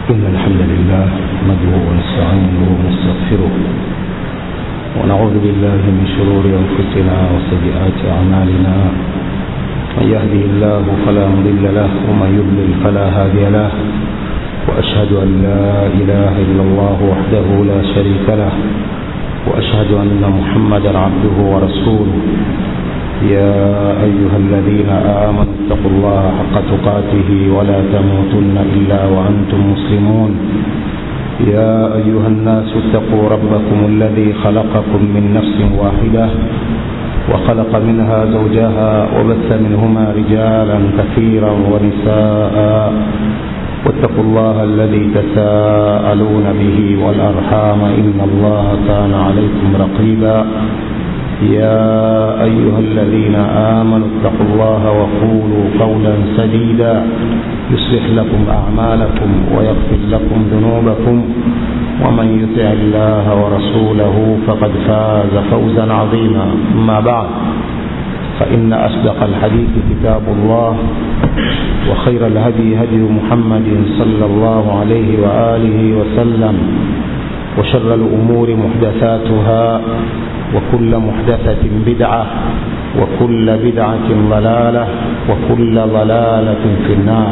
إن الحمد لله نحمده ونستعينه ونستغفره ونعوذ بالله من شرور أنفسنا وسيئات أعمالنا من يهده الله فلا مضل له ومن يضلل فلا هادي له وأشهد أن لا إله إلا الله وحده لا شريك له وأشهد أن محمدا عبده ورسوله يا أيها الذين آمنوا اتقوا الله حق تقاته ولا تموتن إلا وأنتم مسلمون يا أيها الناس اتقوا ربكم الذي خلقكم من نفس واحدة وخلق منها زوجها وبث منهما رجالا كثيرا ونساء واتقوا الله الذي تساءلون به والأرحام إن الله كان عليكم رقيبا يا أيها الذين آمنوا اتقوا الله وقولوا قولا سديدا يصلح لكم أعمالكم ويغفر لكم ذنوبكم ومن يطع الله ورسوله فقد فاز فوزا عظيما أما بعد فإن أصدق الحديث كتاب الله وخير الهدي هدي محمد صلى الله عليه وآله وسلم وشر الأمور محدثاتها وكل محدثة بدعة وكل بدعة ضلالة وكل ضلالة في النار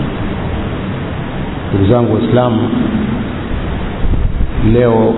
ndugu zangu waislamu leo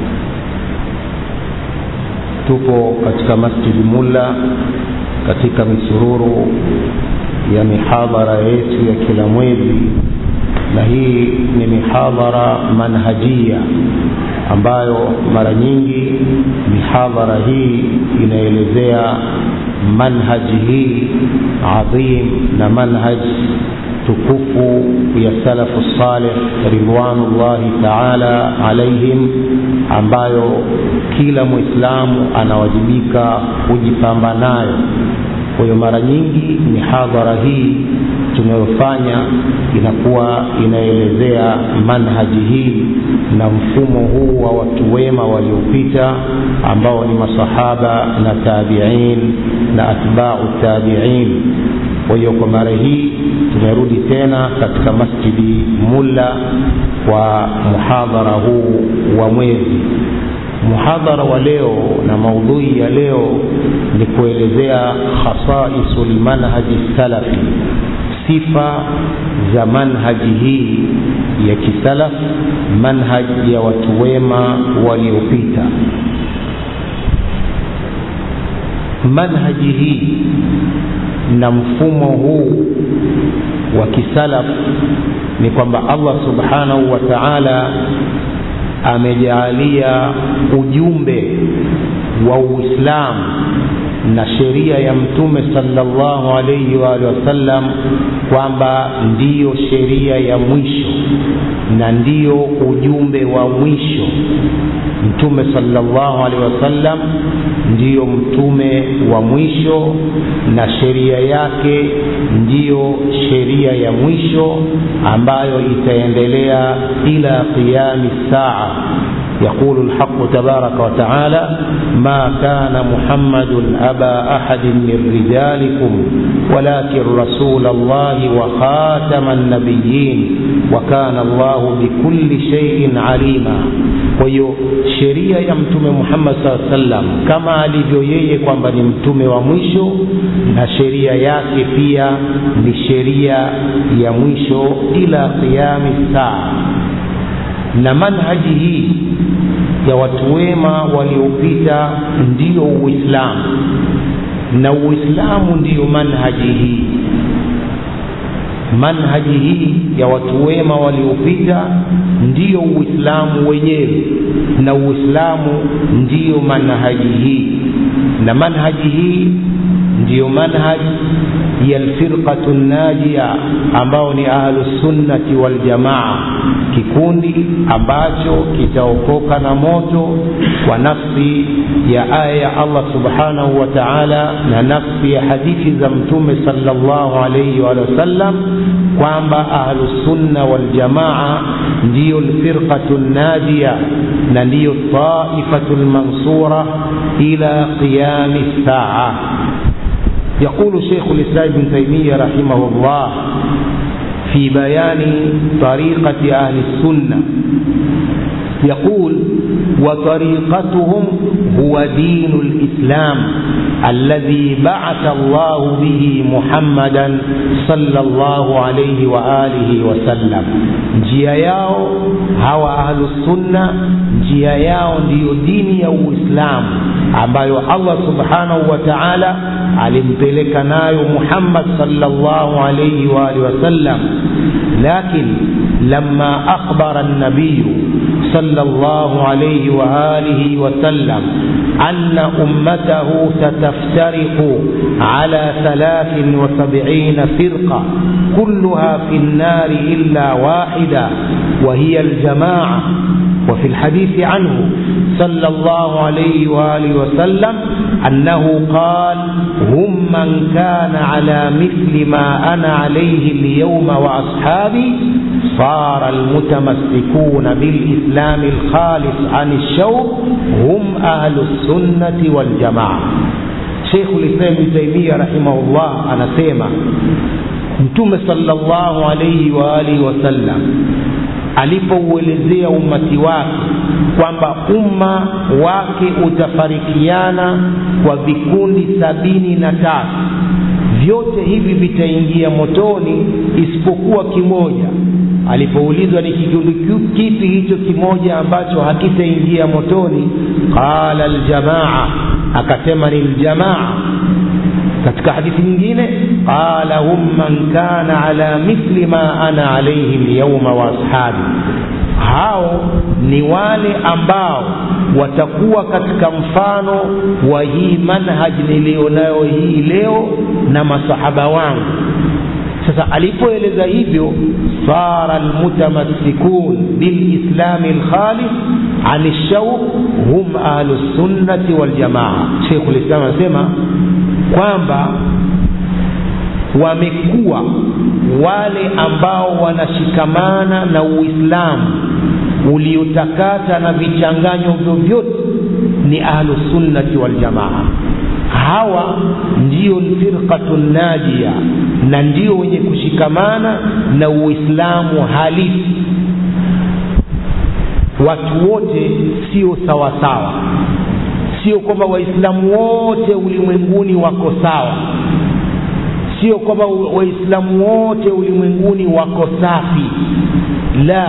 tupo katika masjidi mulla katika misururu ya mihadhara yetu ya kila mwezi na hii ni mihadhara manhajia ambayo mara nyingi mihadhara hii inaelezea manhaji hii adhim na manhaj tukufu ya salafu salih ridwanullahi taala alaihim ambayo kila mwislamu anawajibika kujipamba nayo kwa hiyo mara nyingi mihadhara hii tunayofanya inakuwa inaelezea manhaji hii na mfumo huu wa watu wema waliopita ambao ni masahaba na tabiin na atbau tabiin kwa hiyo kwa mara hii tumerudi tena katika masjidi mulla kwa muhadhara huu wa mwezi muhadhara wa leo na maudhui ya leo ni kuelezea khasaisu lmanhaji salafi sifa za manhaji hii ya kisalaf manhaji ya watu wema waliopita manhaji hii na mfumo huu wa kisalaf ni kwamba allah subhanahu wa taala amejaalia ujumbe wa uislamu na sheria ya mtume sallallahu alaihi waalihi wasallam kwamba ndiyo sheria ya mwisho na ndiyo ujumbe wa mwisho mtume sallallahu alaihi wasallam ndiyo mtume wa mwisho na sheria yake ndiyo sheria ya mwisho ambayo itaendelea ila qiyami saa يقول الحق تبارك وتعالى ما كان محمد أبا أحد من رجالكم ولكن رسول الله وخاتم النبيين وكان الله بكل شيء عليما kwa hiyo sheria ya mtume muhammad saa sallam kama alivyo yeye kwamba ni mtume wa mwisho na sheria yake pia ni sheria ya mwisho ila qiyami saa na manhaji hii ya watu wema waliopita ndiyo uislamu na uislamu ndiyo manhaji hii manhaji hii ya watu wema waliopita ndiyo uislamu wenyewe na uislamu ndiyo manhaji hii na manhaji hii ndiyo manhaji ya lfirqatu najia ambao ni ahlusunnati waljamaa kikundi ambacho kitaokoka na moto kwa nafsi ya aya ya allah subhanahu wa taala na nafsi ya hadithi za mtume salllahu alaihi waalihi wasallam kwamba ahlusunna waljamaa ndiyo lfirqatu najia na ndiyo taifatu lmansura ila qiyami saa يقول شيخ الإسلام ابن تيمية رحمه الله في في بيان طريقة أهل السنة يقول وطريقتهم هو دين الإسلام الذي بعث الله به محمدا صلى الله عليه وآله وسلم njia yao hawa ahlusunna njia yao ndiyo dini ya uislamu ambayo allah subhanahu wa taala alimpeleka nayo muhammad salllahu alaihi waalihi wasallam lakin lama akhbara nabiyu صلى الله عليه وآله وسلم أن أمته ستفترق على ثلاث وسبعين فرقة كلها في النار إلا واحدة وهي الجماعة وفي الحديث عنه صلى الله عليه وآله وسلم أنه قال هم من كان على مثل ما أنا عليه اليوم وأصحابي صار المتمسكون بالإسلام الخالص عن الشوق هم أهل السنة والجماعة شيخ الإسلام ابن تيمية رحمه الله أنا سيما mtume sallallahu alaihi wa alihi wasallam alipouelezea umati wake kwamba umma wake utafarikiana kwa vikundi sabini na tatu vyote hivi vitaingia motoni isipokuwa kimoja alipoulizwa ni kikundi kipi hicho kimoja ambacho hakitaingia motoni qala ljamaa akasema ni ljamaa katika hadithi nyingine qala hum man kana ala mithli ma ana alaihi lyauma wa ashabi hao ni wale ambao watakuwa katika mfano wa hii manhaj niliyonayo hii leo na masahaba wangu sasa alipoeleza hivyo sara almutamassikun bilislami lkhalis an lshauq hum ahlu sunnati waljamaa sheikhu lislam anasema kwamba wamekuwa wale ambao wanashikamana na uislamu uliotakata na vichanganyo vyovyote ni ahlusunnati waljamaa hawa ndio firqatu najia na ndio wenye kushikamana na uislamu halisi watu wote sio sawasawa sio kwamba waislamu wote ulimwenguni wako sawa sio kwamba waislamu wote ulimwenguni wako safi la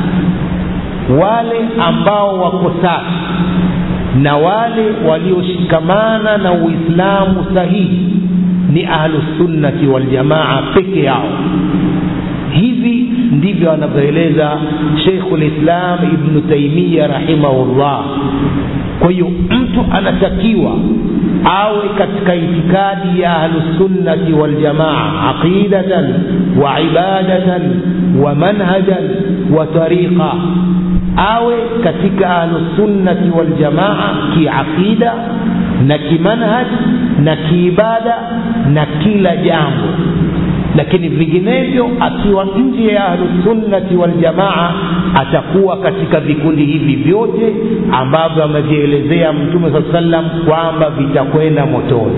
wale ambao wako safi na wale walioshikamana na uislamu sahihi ni ahlusunnati waljamaa peke yao hivi ndivyo anavyoeleza sheikhu lislam ibnu taimiya rahimahullah kwa hiyo mtu anatakiwa awe katika itikadi ya ahlusunnati waljamaa aqidatan wa ibadatan wa manhajan wa tariqa awe katika ahlusunnati waljamaa kiaqida na kimanhaj na kiibada na kila jambo lakini vinginevyo akiwa nje ya ahlusunnati waljamaa atakuwa katika vikundi hivi vyote ambavyo amevielezea mtume saa salam kwamba vitakwenda motoni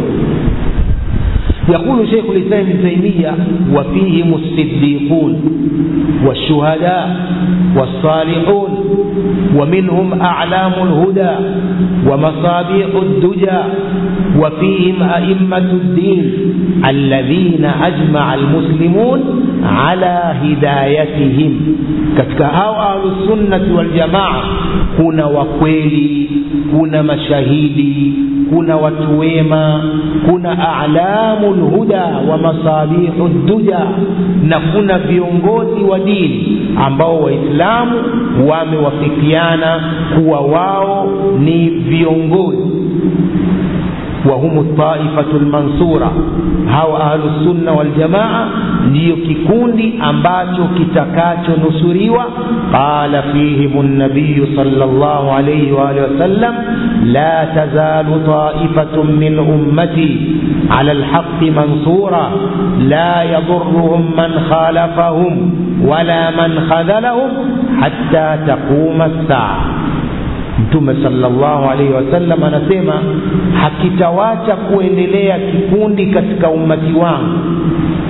يقول شيخ الإسلام ابن تيمية وفيهم الصديقون والشهداء والصالحون ومنهم أعلام الهدى ومصابيح الدجى وفيهم أئمة الدين الذين أجمع المسلمون على هدايتهم katika hao ahlusunnati waljamaa kuna wakweli kuna mashahidi kuna watu wema kuna alamu lhuda wa masabihu duja na kuna viongozi wa dini ambao waislamu wamewafikiana kuwa wao ni viongozi وهم الطائفة المنصورة هاو أهل السنة والجماعة ndiyo kikundi ambacho kitakacho nusuriwa qala fihim nabiyu sallallahu alayhi wa alihi wasallam la tazalu ta'ifatun min ummati ala alhaqqi mansura la yadurruhum man khalafahum wala man khadhalahum hatta taquma as-sa'a mtume sallallahu alaihi wasallam anasema hakitawacha kuendelea kikundi katika ummati wangu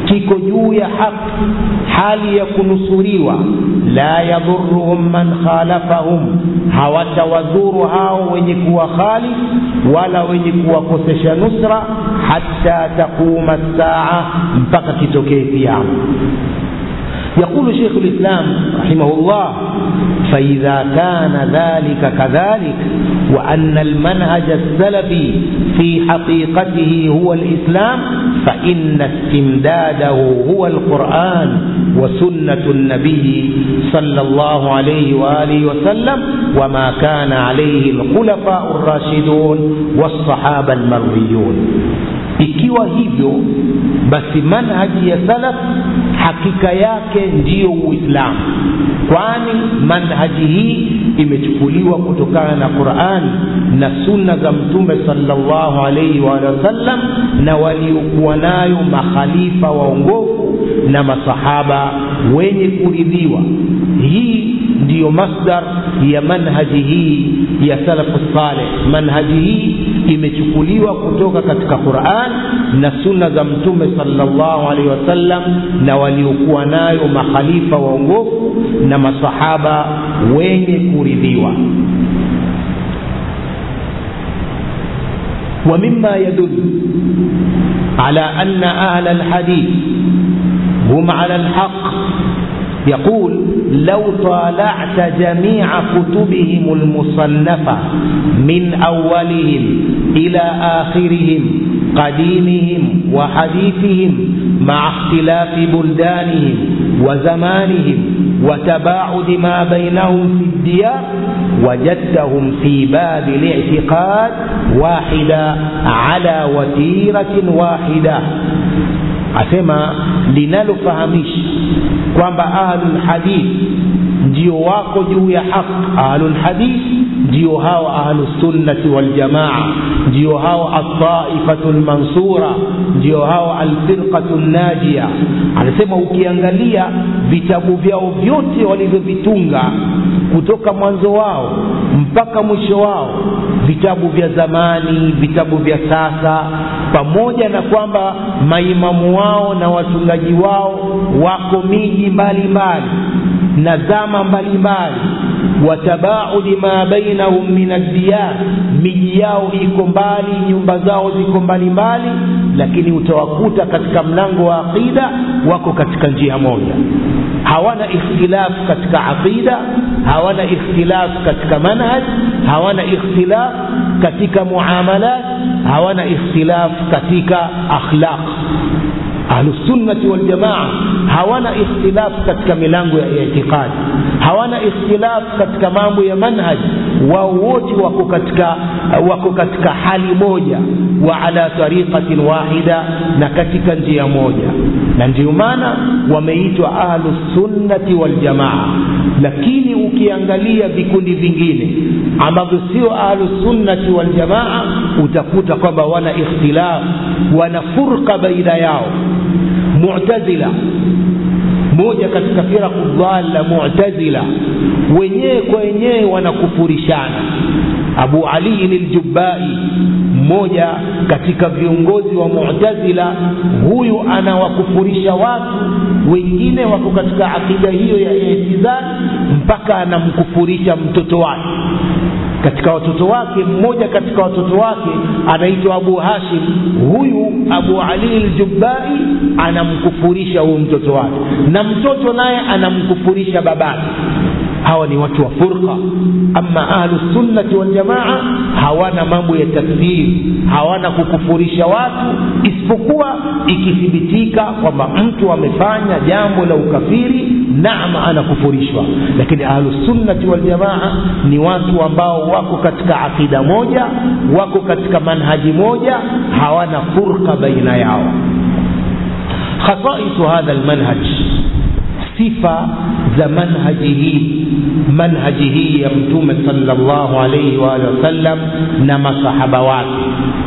kiko juu ya haki hali ya kunusuriwa la yadhuruhum man khalafahum hawatawadhuru hao wenye kuwa khalif wala wenye kuwakosesha nusra hata taquma saa mpaka kitokee kiama يقول شيخ الإسلام رحمه الله فإذا كان ذلك كذلك وأن المنهج السلفي في حقيقته هو الإسلام فإن استمداده هو القرآن وسنة النبي صلى الله عليه وآله وسلم وما كان عليه الخلفاء الراشدون والصحابة المرضيون ikiwa hivyo basi manhaji ya salaf hakika yake ndiyo uislamu kwani manhaji hii imechukuliwa kutokana na qurani na sunna za mtume salllahu alaihi waalihi wasallam na waliokuwa nayo makhalifa waongofu na masahaba wenye kuridhiwa hii ndiyo masdar ya manhaji hii ya salafu saleh manhaji hii imechukuliwa kutoka katika quran na sunna za mtume salllahu alaihi wasallam na waliokuwa nayo makhalifa waongofu na masahaba wenye kuridhiwa ومما يدل على أن أهل الحديث هم على الحق يقول لو طالعت جميع كتبهم المصنفة من أولهم إلى آخرهم قديمهم وحديثهم مع اختلاف بلدانهم وزمانهم وتباعد ما بينهم في الديار وجدتهم في باب الاعتقاد واحدة على وتيرة واحدة asema linalofahamisha kwamba ahlulhadith ndio wako juu ya haq ahlulhadith ndio hao ahlusunnati waljamaa ndio hao altaifatu lmansura ndio hao alfirqatu najia anasema ukiangalia vitabu vyao vyote walivyovitunga kutoka mwanzo wao mpaka mwisho wao vitabu vya zamani vitabu vya sasa pamoja na kwamba maimamu wao na watungaji wao wako miji mbalimbali na zama mbalimbali watabaudi ma bainahum min addiyar miji yao iko mbali nyumba zao ziko mbalimbali lakini utawakuta katika mlango wa aqida wako katika njia moja hawana ikhtilaf katika aqida hawana ikhtilaf katika manhaj hawana ikhtilaf katika muamalat hawana ikhtilaf katika akhlaq ahlusunnati waljamaa hawana ikhtilaf katika milango ya itiqadi hawana ikhtilaf katika mambo ya manhaj wao wote wako katika wako katika hali moja wa ala tariqatin wahida na katika njia moja na ndio maana wameitwa ahlusunnati waljamaa lakini ukiangalia vikundi vingine ambavyo sio ahlusunnati waljamaa utakuta kwamba wana ikhtilaf wana furqa baina yao mu'tazila moja katika firaku dhalla mu'tazila wenyewe kwa wenyewe wanakufurishana abu ali ljubai mmoja katika viongozi wa mu'tazila huyu anawakufurisha watu wengine wako katika akida hiyo ya itizali mpaka anamkufurisha mtoto wake katika watoto wake mmoja katika watoto wake anaitwa abu hashim huyu abu ali ljubai anamkufurisha huyu mtoto wake na mtoto naye anamkufurisha babake hawa ni watu wa furqa ama ahlusunnati waljamaa hawana mambo ya takfiri hawana kukufurisha watu isipokuwa ikithibitika kwamba mtu amefanya jambo la ukafiri naam anakufurishwa lakini ahlusunnati waljamaa ni watu ambao wako katika aqida moja wako katika manhaji moja hawana furqa baina yao khasaisu hadha lmanhaj sifa za manhaji hii manhaji hii ya mtume salllahu alaihi waalihi wasallam na masahaba wake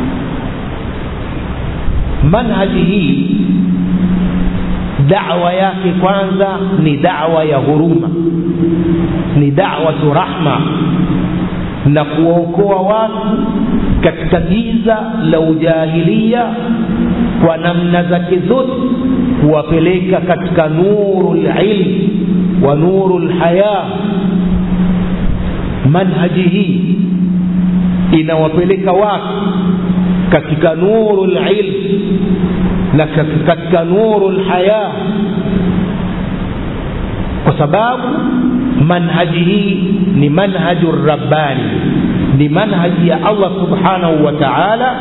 manhaji hii dawa yake kwanza ni dawa ya huruma ni dawatu rahma na kuwaokoa watu katika giza la ujahilia kwa namna zake zote kuwapeleka katika nuru lilm wa nuru lhaya manhaji hii inawapeleka watu katika nuru lilm na katika nuru lhaya kwa sababu manhaji hii ni manhaju rabbani ni manhaji ya allah subhanahu wa taala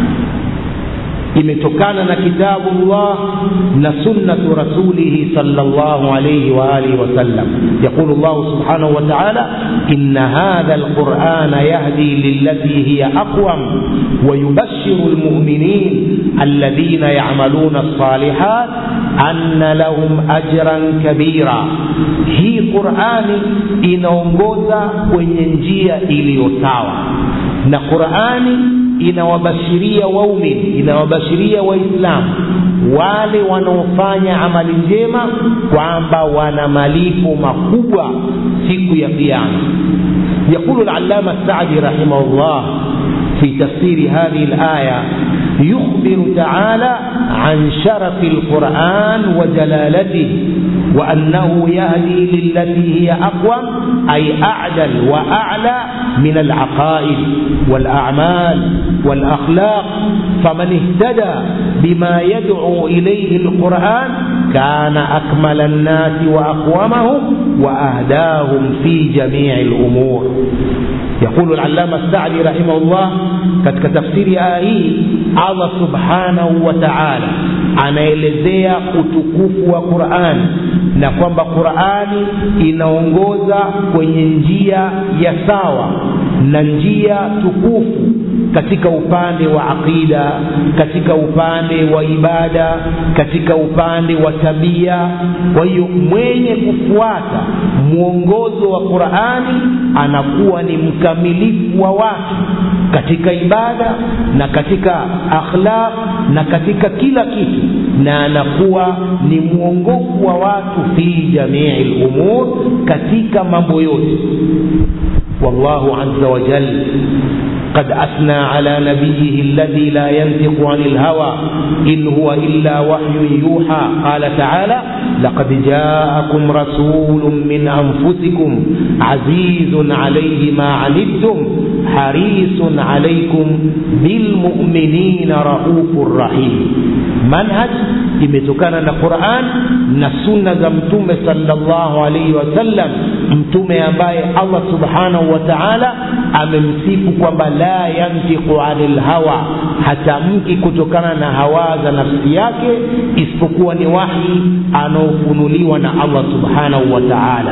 imetokana na kitabu llah na sunnatu rasulihi salllah alaihi waalihi wasallam yaqulu llahu subhanahu wa taala ina hadha lqurana yahdi lilati hiya aqwam ويبشر المؤمنين الذين يعملون الصالحات أن لهم أجرا كبيرا hii qurani inaongoza kwenye njia iliyo sawa na qurani inawabashiria waumini inawabashiria waislamu wale wanaofanya amali njema kwamba wana malipo makubwa siku ya kiama yaqulu lalama sadi rahimahullah في تفسير هذه الآية يخبر تعالى عن شرف القرآن وجلالته وأنه يهدي للتي هي أقوم أي أعدل وأعلى من العقائد والأعمال والأخلاق فمن اهتدى بما يدعو إليه القرآن كان أكمل الناس وأقومهم وأهداهم في جميع الأمور يقول العلامة السعدي رحمه الله katika tafsiri aya hii allah subhanahu wa taala anaelezea utukufu wa qurani na kwamba qurani inaongoza kwenye njia ya sawa na njia tukufu katika upande wa aqida katika upande wa ibada katika upande wa tabia kwa hiyo mwenye kufuata mwongozo wa qurani anakuwa ni mkamilifu wa watu katika ibada na katika akhlaq na katika kila kitu na anakuwa ni mwongofu wa watu fi jamii lumur katika mambo yote wallahu aza wajal قد أثنى على نبيه الذي لا ينطق عن الهوى إن هو إلا وحي يوحى قال تعالى لقد جاءكم رسول من أنفسكم عزيز عليه ما عنتم حريص عليكم بالمؤمنين رؤوف رحيم منهج imetokana na quran na sunna za mtume salllahu alaihi wasallam mtume ambaye allah subhanahu wa taala amemsifu kwamba la yantiqu ani lhawa hatamki kutokana na hawa za nafsi yake isipokuwa ni wahi anaofunuliwa na allah subhanahu wa taala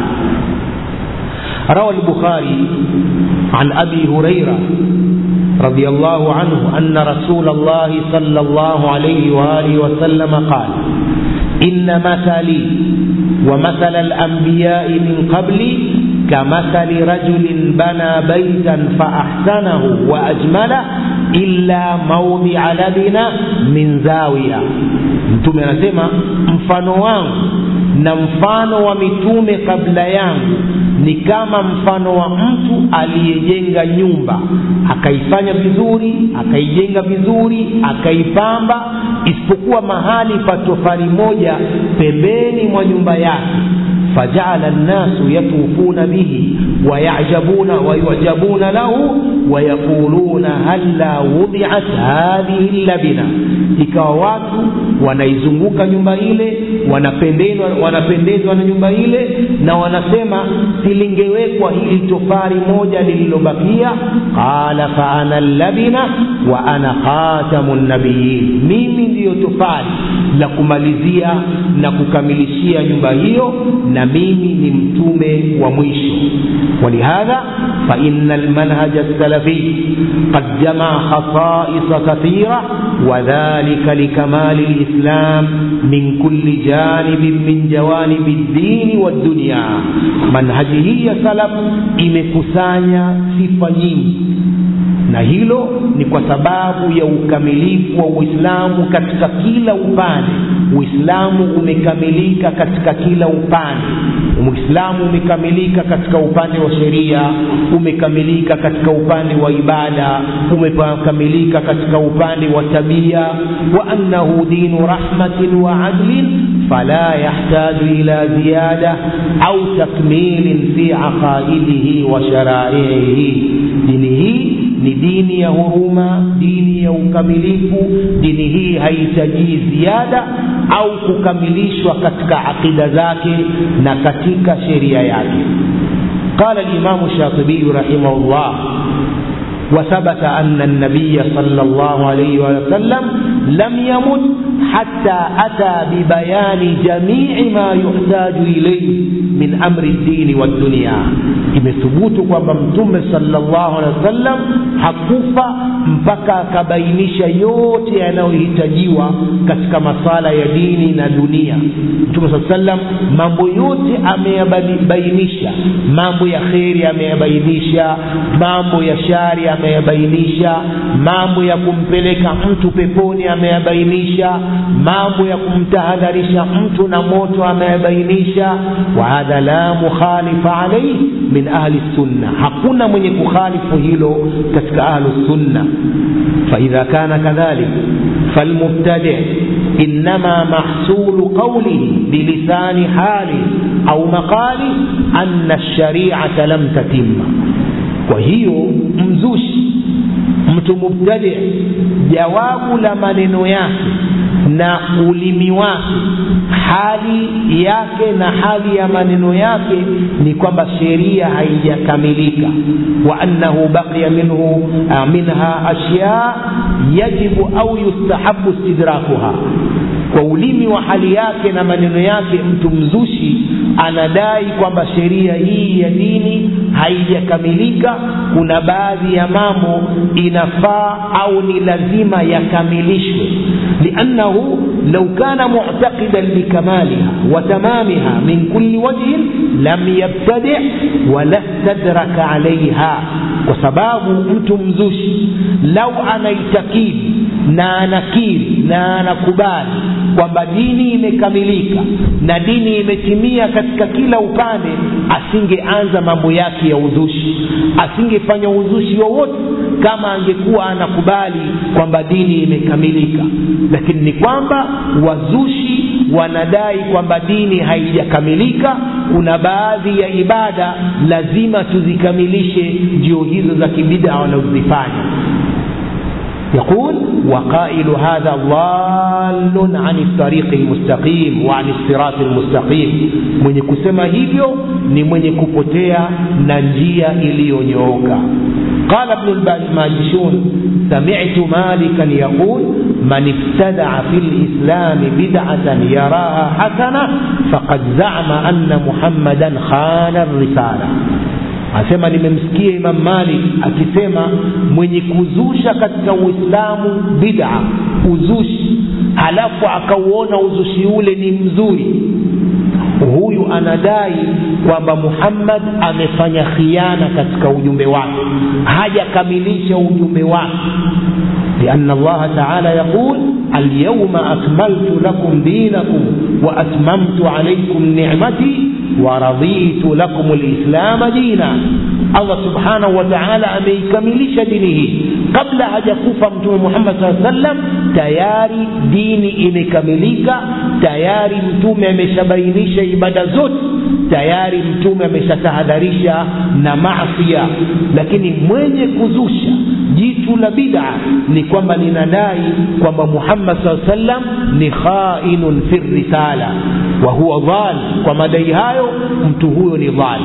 روى البخاري عن ابي هريره رضي الله عنه ان رسول الله صلى الله عليه واله وسلم قال ان مثلي ومثل الانبياء من قبلي كمثل رجل بنى بيتا فاحسنه واجمله illa maudhia labina min zawia mtume anasema mfano wangu na mfano wa mitume kabla yangu ni kama mfano wa mtu aliyejenga nyumba akaifanya vizuri akaijenga vizuri akaipamba isipokuwa mahali pa tofali moja pembeni mwa nyumba yake فجعل الناس يطوفون به ويعجبون ويعجبون له ويقولون هلا وضعت هذه اللبنه ikawa watu wanaizunguka nyumba ile wanapendezwa wanapendezwa na nyumba ile na wanasema silingewekwa hili tofari moja lililobakia qala fa ana labina wa ana khatamu nabiyin mimi ndiyo tofari la kumalizia na kukamilishia nyumba hiyo na mimi ni mtume wa mwisho ولهذا فإن المنهج السلفي قد جمع خصائص كثيرة وذلك لكمال الإسلام من كل جانب من جوانب الدين والدنيا منهجه يا سلف imekusanya sifa nyingi na hilo ni kwa sababu ya ukamilifu wa uislamu katika kila upande uislamu umekamilika katika kila upande uislamu umekamilika katika upande wa sheria umekamilika katika upande wa ibada umekamilika katika upande wa tabia wa annahu dinu rahmatin wa adlin fala yahtaju ila ziyada au takmilin fi aqaidihi wa sharaihi dini hii ni dini ya huruma dini ya ukamilifu dini hii haihitajii ziada au kukamilishwa katika aqida zake na katika sheria yake قال الإمام الشاطبي رحمه الله وثبت أن النبي صلى الله عليه وسلم لم يمت حتى أتى ببيان جميع ما يحتاج إليه من أمر الدين والدنيا imethubutu kwamba mtume salllahu alehi wa sallam hakufa mpaka akabainisha yote yanayohitajiwa katika masala ya dini na dunia mtume saa salam mambo yote ameyabainisha mambo ya kheri ameyabainisha mambo ya shari ameyabainisha mambo ya kumpeleka mtu peponi ameyabainisha mambo ya kumtahadharisha mtu na moto ameyabainisha wahadha la mukhalifa alaihi min ahli sunna hakuna mwenye kukhalifu hilo katika ahlu sunna faidha kana kadhalik falmubtadi انما محصول قوله بلسان حاله او مقاله ان الشريعه لم تتم وهي مزوشي mtu mubtadi jawabu la maneno yake na ulimi wake hali yake na hali ya maneno yake ni kwamba sheria haijakamilika wa annahu baqiya minhu uh, minha ashya yajibu au yustahabu istidrakuha kwa ulimi wa hali yake na maneno yake mtu mzushi anadai kwamba sheria hii ya dini haijakamilika kuna baadhi ya mambo inafaa au ni lazima yakamilishwe liannahu lau kana muctaqidan bikamaliha wa tamamiha min kulli wajhin lam yabtadi wala stadraka alaiha kwa sababu mtu mzushi lau anaitakidi na anakiri na anakubali kwamba dini imekamilika na dini imetimia katika kila upande asingeanza mambo yake ya uzushi asingefanya uzushi wowote kama angekuwa anakubali kwamba dini imekamilika lakini ni kwamba wazushi wanadai kwamba dini haijakamilika kuna baadhi ya ibada lazima tuzikamilishe ndio hizo za kibida wanazozifanya يقول وقائل هذا ضال عن الطريق المستقيم وعن الصراط المستقيم mwenye kusema hivyo ni mwenye kupotea na njia iliyonyooka قال ابن الماجشون سمعت مالكا يقول من ابتدع في الإسلام بدعة يراها حسنة فقد زعم أن محمدا خان الرسالة asema nimemsikia imam malik akisema mwenye kuzusha katika uislamu bida uzushi halafu akauona uzushi ule ni mzuri huyu anadai kwamba muhammad amefanya khiana katika ujumbe wake hajakamilisha ujumbe wake لأن الله تعالى يقول اليوم أكملت لكم دينكم وأتممت عليكم نعمتي ورضيت لكم الإسلام دينا الله سبحانه وتعالى ameikamilisha dini hii kabla hajakufa mtume muhammad saa sallam tayari dini imekamilika tayari mtume ameshabainisha ibada zote tayari mtume ameshatahadharisha na masia lakini mwenye kuzusha jitu la bid'a ni kwamba linadai kwamba muhammad saa sallam ni khainun fi risala wa huwa dhal kwa madai hayo mtu huyo ni dhal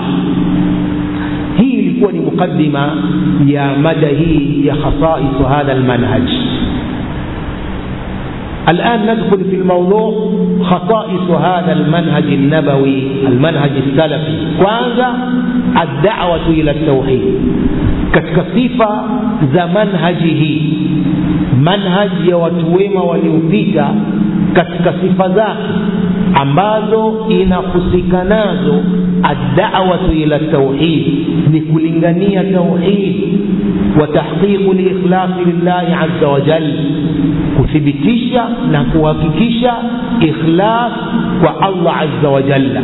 hii ilikuwa ni muqaddima ya mada hii ya khasaisu hadha almanhaj الآن ندخل في الموضوع خصائص هذا المنهج النبوي المنهج السلفي kwanza الدعوة إلى التوحيد katika sifa za manhaji hii manhaji ya watu wema waliopita katika sifa zake ambazo inahusika nazo addawatu ila tauhid ni kulingania tauhid wa tahqiqu likhlasi lillahi azza wa jal kuthibitisha na kuhakikisha ikhlas kwa allah azza wa jalla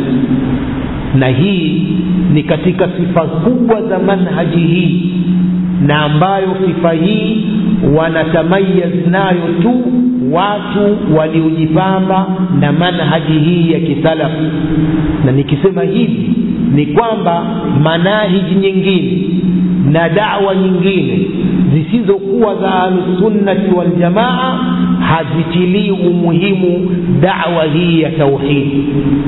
na hii ni katika sifa kubwa za manhaji hii na ambayo sifa hii wanatamayaz nayo tu watu waliojipamba na manhaji hii ya kisalaf na nikisema hivi ni kwamba manahiji nyingine na dawa nyingine zisizokuwa za ahlusunnati waljamaa hazitilii umuhimu dawa hii ya tauhidi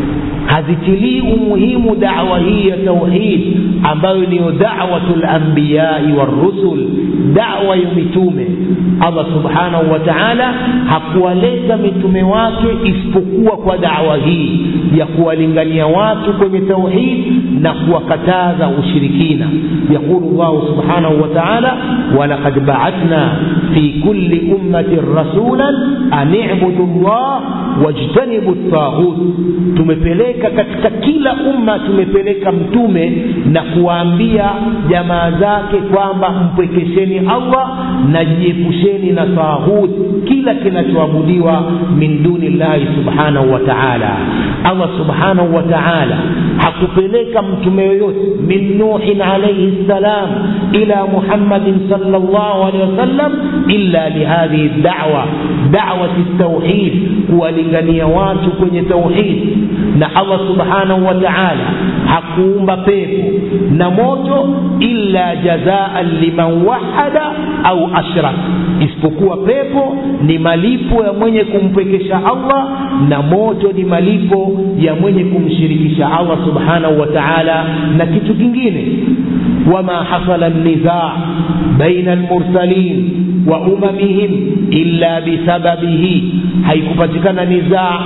hazitilii umuhimu dawa hii ya tauhid ambayo niyo dawatu lambiyai warusul dawa ya mitume allah subhanahu wa taala hakuwaleta mitume wake isipokuwa kwa dawa hii ya kuwalingania watu kwenye tauhid na kuwakataza ushirikina yaqulu llahu subhanahu wa taala walaqad baathna fi kulli ummatin rasulan an ibudu llah wajtanibu taghut tumepeleka katika kila umma tumepeleka mtume na kuwaambia jamaa zake kwamba mpwekesheni allah na jiepusheni na taghut kila kinachoabudiwa min duni llahi subhanahu wa taala allah subhanahu wa taala hakupeleka mtume yoyote min nuhin alaihi ssalam ila muhammadin sal llahu alehi wasallam illa lihadhihi dawa dawati tauhid kuwalingania watu kwenye tauhid na allah subhanahu wa taala hakuumba pepo na moto illa jazaan liman wahada au ashrak isipokuwa pepo ni malipo ya mwenye kumpwekesha allah na moto ni malipo ya mwenye kumshirikisha allah subhanahu wa taala na kitu kingine wama hasala nizaa baina almursalin wa umamihim illa bisababihi haikupatikana nizaa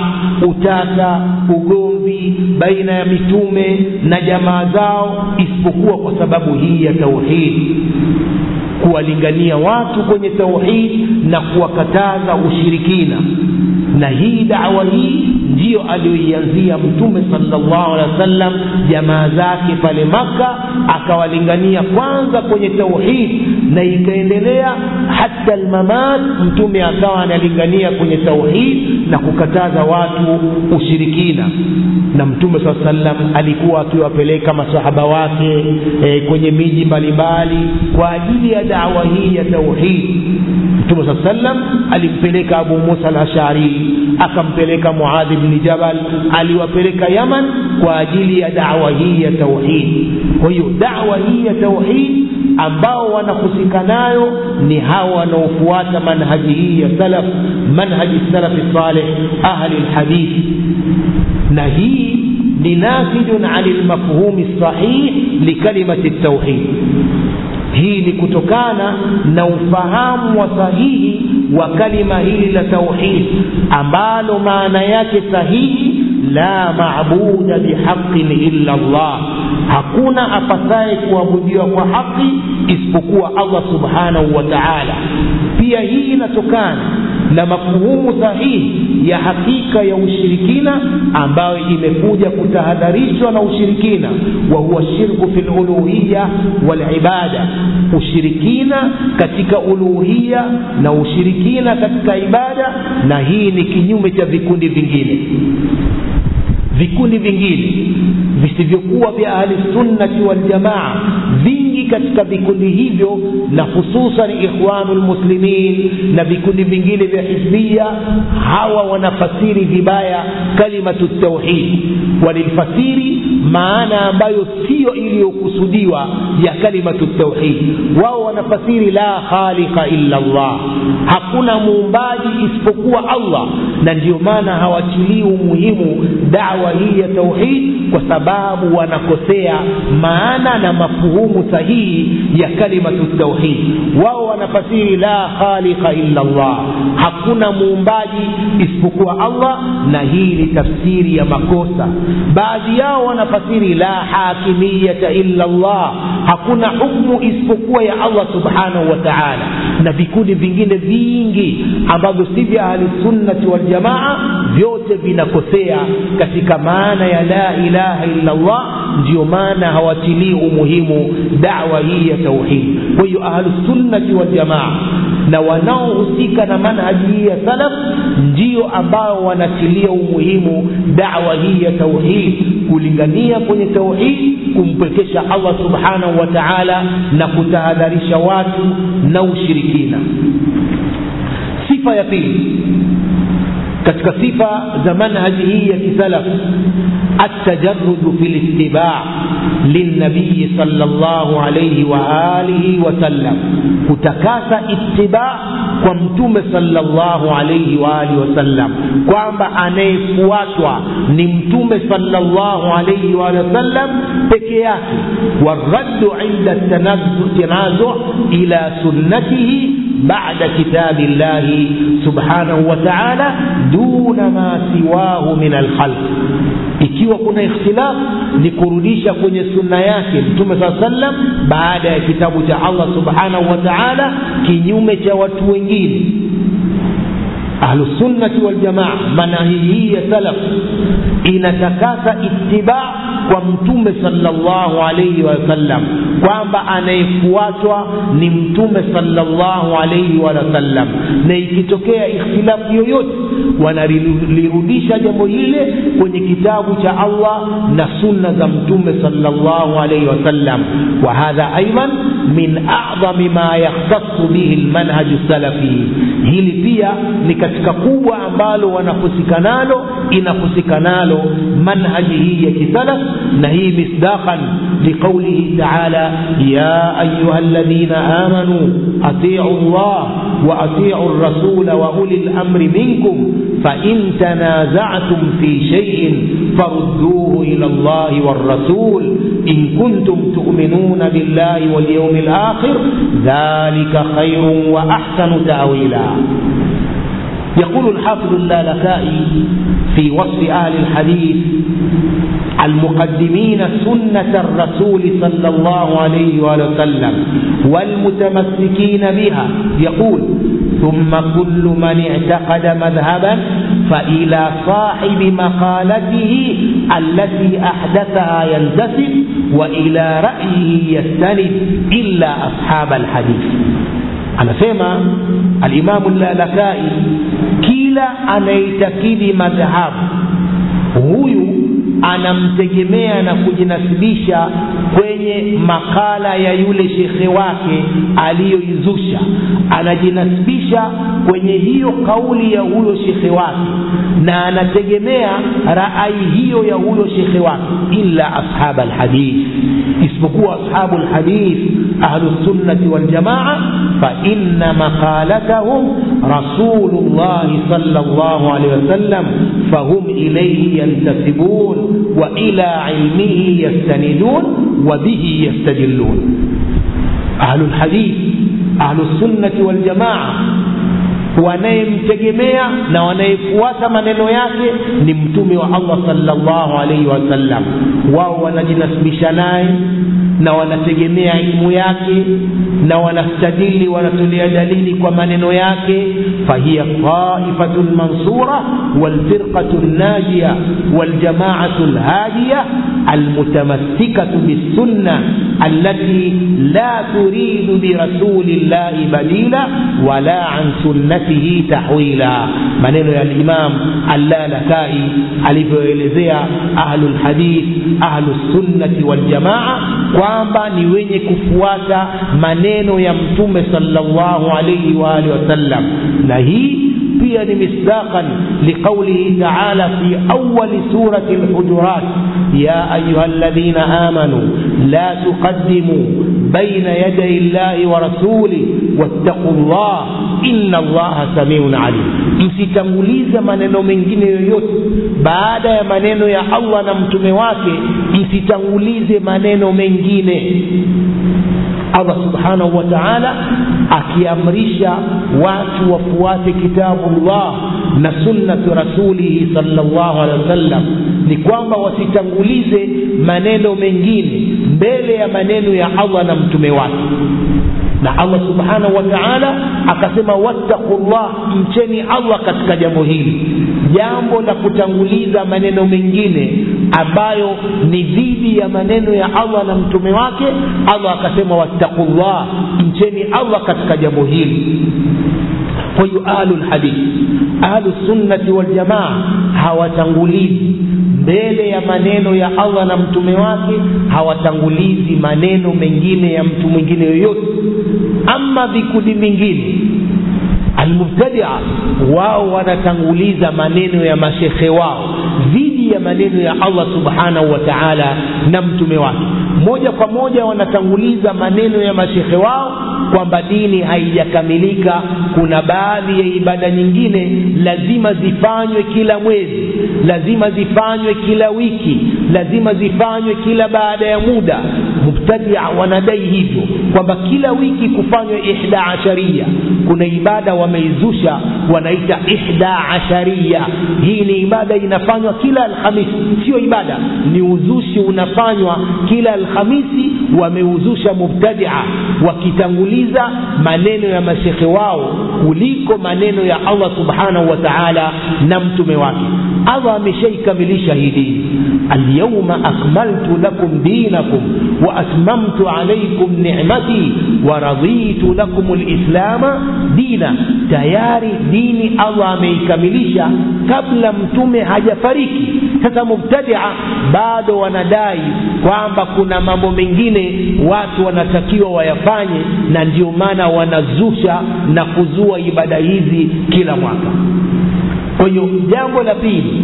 utata ugomvi baina ya mitume na jamaa zao isipokuwa kwa sababu hii ya tauhidi kuwalingania watu kwenye tauhid na kuwakataza ushirikina na hii dawa hii ndiyo aliyoianzia mtume salllahu alehi wasallam jamaa zake pale maka akawalingania kwanza kwenye tauhid na ikaendelea hata lmamat mtume akawa analingania kwenye tauhid na kukataza watu ushirikina na mtume saa salam alikuwa akiwapeleka masahaba wake e, kwenye miji mbalimbali kwa ajili ya dawa hii ya tauhid mtume saa salam alimpeleka abu musa alashari akampeleka muadhi bni jabal aliwapeleka yaman kwa ajili ya dawa hii ya tauhid kwa hiyo dawa hii ya tauhid ambao wanahusika nayo ni hawa wanaofuata manhaji hii ya salaf manhaji salafi saleh ahli lhadithi na hii ni natijun ani lmafhumi sahih likalimati tauhid hii ni kutokana na ufahamu wa sahihi wa kalima hili la tauhid ambalo maana yake sahihi la mabuda bihaqin illa Allah, hakuna apasaye kuabudiwa kwa haki isipokuwa Allah subhanahu wa ta'ala. Pia hii inatokana na mafuhumu sahihi ya hakika ya ushirikina ambayo imekuja kutahadharishwa na ushirikina, wa huwa shirku fi luluhiya walibada, ushirikina katika uluhiya na ushirikina katika ibada, na hii ni kinyume cha vikundi vingine vikundi vingine visivyokuwa vya ahli sunnati waljamaa vingi katika vikundi hivyo na hususan ikhwanu lmuslimin na vikundi vingine vya hizbia hawa wanafasiri vibaya kalimatu tauhid walilfasiri maana ambayo siyo iliyokusudiwa ya kalimatu tauhid wao wanafasiri la khaliqa illa llah hakuna muumbaji isipokuwa allah na ndio maana hawatilii umuhimu dawa hii ya tauhid kwa sababu wanakosea maana na mafuhumu sahihi ya kalimatu tauhid wao wanafasiri la khaliqa illa llah hakuna muumbaji isipokuwa allah na hii ni tafsiri ya makosa baadhi yao wanafasiri la hakimiyata illa llah hakuna hukmu isipokuwa ya allah subhanahu wa taala na vikundi vingine vingi ambavyo si vya ahlisunnati waljamaa vyote vinakosea katika maana ya la ilaha illa llah ndio maana hawatilii umuhimu dawa hii ya tauhidi kwa hiyo ahlusunnati waljamaa na wanaohusika na manhaji hii ya salaf ndio ambao wanatilia umuhimu dawa hii ya tauhid kulingania kwenye tauhid kumpwekesha allah subhanahu wa taala na kutahadharisha watu na ushirikina sifa ya pili katika sifa za manhaji hii ya kisalaf التجرد في الاتباع للنبي صلى الله عليه وآله وسلم كتكاسى اتباع kwa mtume sallallahu alaihi wa alihi wasallam kwamba anayefuatwa ni mtume sallallahu alaihi wa alihi wasallam peke yake waraddu inda tanazu ila sunnatihi بعد كتاب الله سبحانه وتعالى دون ما سواه من الخلق ikiwa kuna ikhtilaf ni kurudisha kwenye sunna yake mtume saa sallam baada ya kitabu cha allah subhanahu wa taala kinyume cha watu wengine ahlusunnati waljamaa manahi hii ya salaf inatakasa itibaa kwa mtume sallallahu alaihi wasallam kwamba anayefuatwa ni mtume sallallahu alaihi wasallam na ikitokea ikhtilafu yoyote wanalirudisha jambo lile kwenye kitabu cha allah na sunna za mtume sallallahu alaihi wasallam wa hadha aidan min adhami ma yakhtasu bihi lmanhaju salafi hili pia ni katika kubwa ambalo wanahusika nalo inahusika nalo manhaji hii ya kisalaf na hii misdaqan liqaulihi taala ya ayuha ladhina amanu atiu llah واطيعوا الرسول واولي الامر منكم فان تنازعتم في شيء فردوه الى الله والرسول ان كنتم تؤمنون بالله واليوم الاخر ذلك خير واحسن تاويلا يقول الحافظ اللالكائي في وصف اهل الحديث المقدمين سنة الرسول صلى الله عليه وآله وسلم والمتمسكين بها يقول ثم كل من اعتقد مذهبا فإلى صاحب مقالته التي أحدثها ينتسب وإلى رأيه يستند إلا أصحاب الحديث anasema alimamu llalakai kila anaitakidi madhahabu huyu anamtegemea na kujinasibisha kwenye makala ya yule shekhe wake aliyoizusha anajinasibisha kwenye hiyo kauli ya huyo shekhe wake na anategemea raai hiyo ya huyo shekhe wake illa ashab alhadith isipokuwa ashabu lhadith ahlusunnati waljamaa faina maqalatahum rasulu llahi sala llahu alehi wasallam fahum ilaihi yantasibun والى علمه يستندون وبه يستدلون اهل الحديث اهل السنه والجماعه wanayemtegemea na wanayefuata maneno yake ni mtume wa allah salllahu alaihi wasallam wao wanajinasibisha naye na wanategemea ilmu yake na wanastadili wanatolea dalili kwa maneno yake fahiya taifatu lmansura walfirqatu lnajia waljamaatu lhadiya almutamassikatu bisunna التي لا تريد برسول الله بديلا ولا عن سنته تحويلا maneno ya limam allalakai alivyoelezea ahlulhadith ahlusunnati waljamaa kwamba ni wenye kufuata maneno ya mtume salllahu alaihi waalihi wasallam na hii pia ni misdaqan liqaulihi taala fi awali surati lhujurat ya ayuha ladhina amanu la tuqadimuu baina yaday llahi wa rasulih wattaqu llah inna allaha samiun alim msitangulize maneno mengine yoyote baada ya maneno ya allah na mtume wake msitangulize maneno mengine allah subhanahu wa taala akiamrisha watu wafuate kitabu llah na sunnatu rasulihi salllahu alehi wasallam ni kwamba wasitangulize maneno mengine mbele ya maneno ya allah na mtume wake na allah subhanahu wa taala akasema wattaqu llah mcheni allah katika jambo hili jambo la kutanguliza maneno mengine ambayo ni dhidi ya maneno ya allah na mtume wake allah akasema wattaqullah mcheni allah katika jambo hili kwa hiyo ahlu lhadith ahlu sunnati waljamaa hawatangulizi mbele ya maneno ya allah na mtume wake hawatangulizi maneno mengine ya mtu mwingine yoyote ama vikundi vingine almubtadia wao wanatanguliza maneno ya mashekhe wao dhidi ya maneno ya allah subhanahu wa taala na mtume wake moja kwa moja wanatanguliza maneno ya mashekhe wao kwamba dini haijakamilika kuna baadhi ya ibada nyingine lazima zifanywe kila mwezi lazima zifanywe kila wiki lazima zifanywe kila baada ya muda mubtadia wanadai hivyo kwamba kila wiki kufanywe ihda asharia kuna ibada wameizusha wanaita ihda asharia hii ni ibada inafanywa kila alhamisi sio ibada ni uzushi unafanywa kila alhamisi wameuzusha mubtadia wakitanguliza maneno ya mashekhe wao kuliko maneno ya allah subhanahu wa taala na mtume wake allah ameshaikamilisha hii dini alyauma akmaltu lakum dinakum waatmamtu alaikum nicmati waraditu lakum lislama dina tayari dini allah ameikamilisha kabla mtume hajafariki sasa mubtadia bado wanadai kwamba kuna mambo mengine watu wanatakiwa wayafanye na ndio maana wanazusha na kuzua ibada hizi kila mwaka kwa hiyo jambo la pili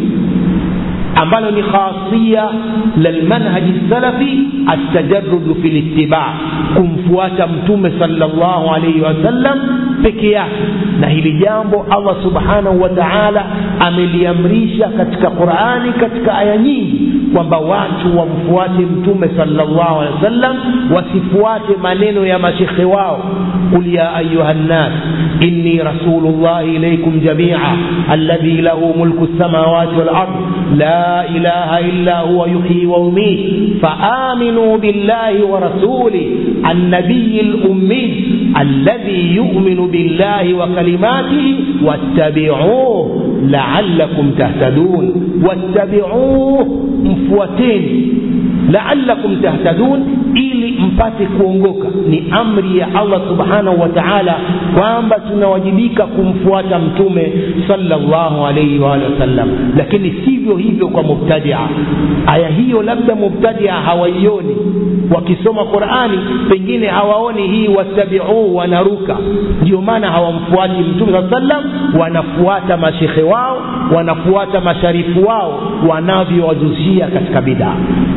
ambalo ni khasia lalmanhaji salafi altajarudu fi littiba kumfuata mtume salllahu alaihi wasallam peke yake na hili jambo allah subhanahu wa taala ameliamrisha katika qurani katika aya nyingi kwamba watu wamfuate mtume salllahu alehi wasallam wasifuate maneno ya mashekhe wao qul ya ayuha nnas inni rasulu llahi ilaikum jamia alladhi lahu mulku lsamawati walard la ilaha illa huwa yuhyi waumit faaminuu billahi wa rasulih النبي الأمي الذي يؤمن بالله وكلماته واتبعوه لعلكم تهتدون واتبعوه مفوتين لعلكم تهتدون ili mpate kuongoka ni amri ya allah subhanahu wa taala kwamba tunawajibika kumfuata mtume salllahu alaihi waalihi wasallam lakini sivyo hivyo kwa mubtadia aya hiyo labda mubtadia hawaioni wakisoma qurani pengine hawaoni hii wattabiuu wanaruka ndio maana hawamfuati mtume saa sallam wanafuata mashekhe wao wanafuata masharifu wao wanavyowazushia katika bidaa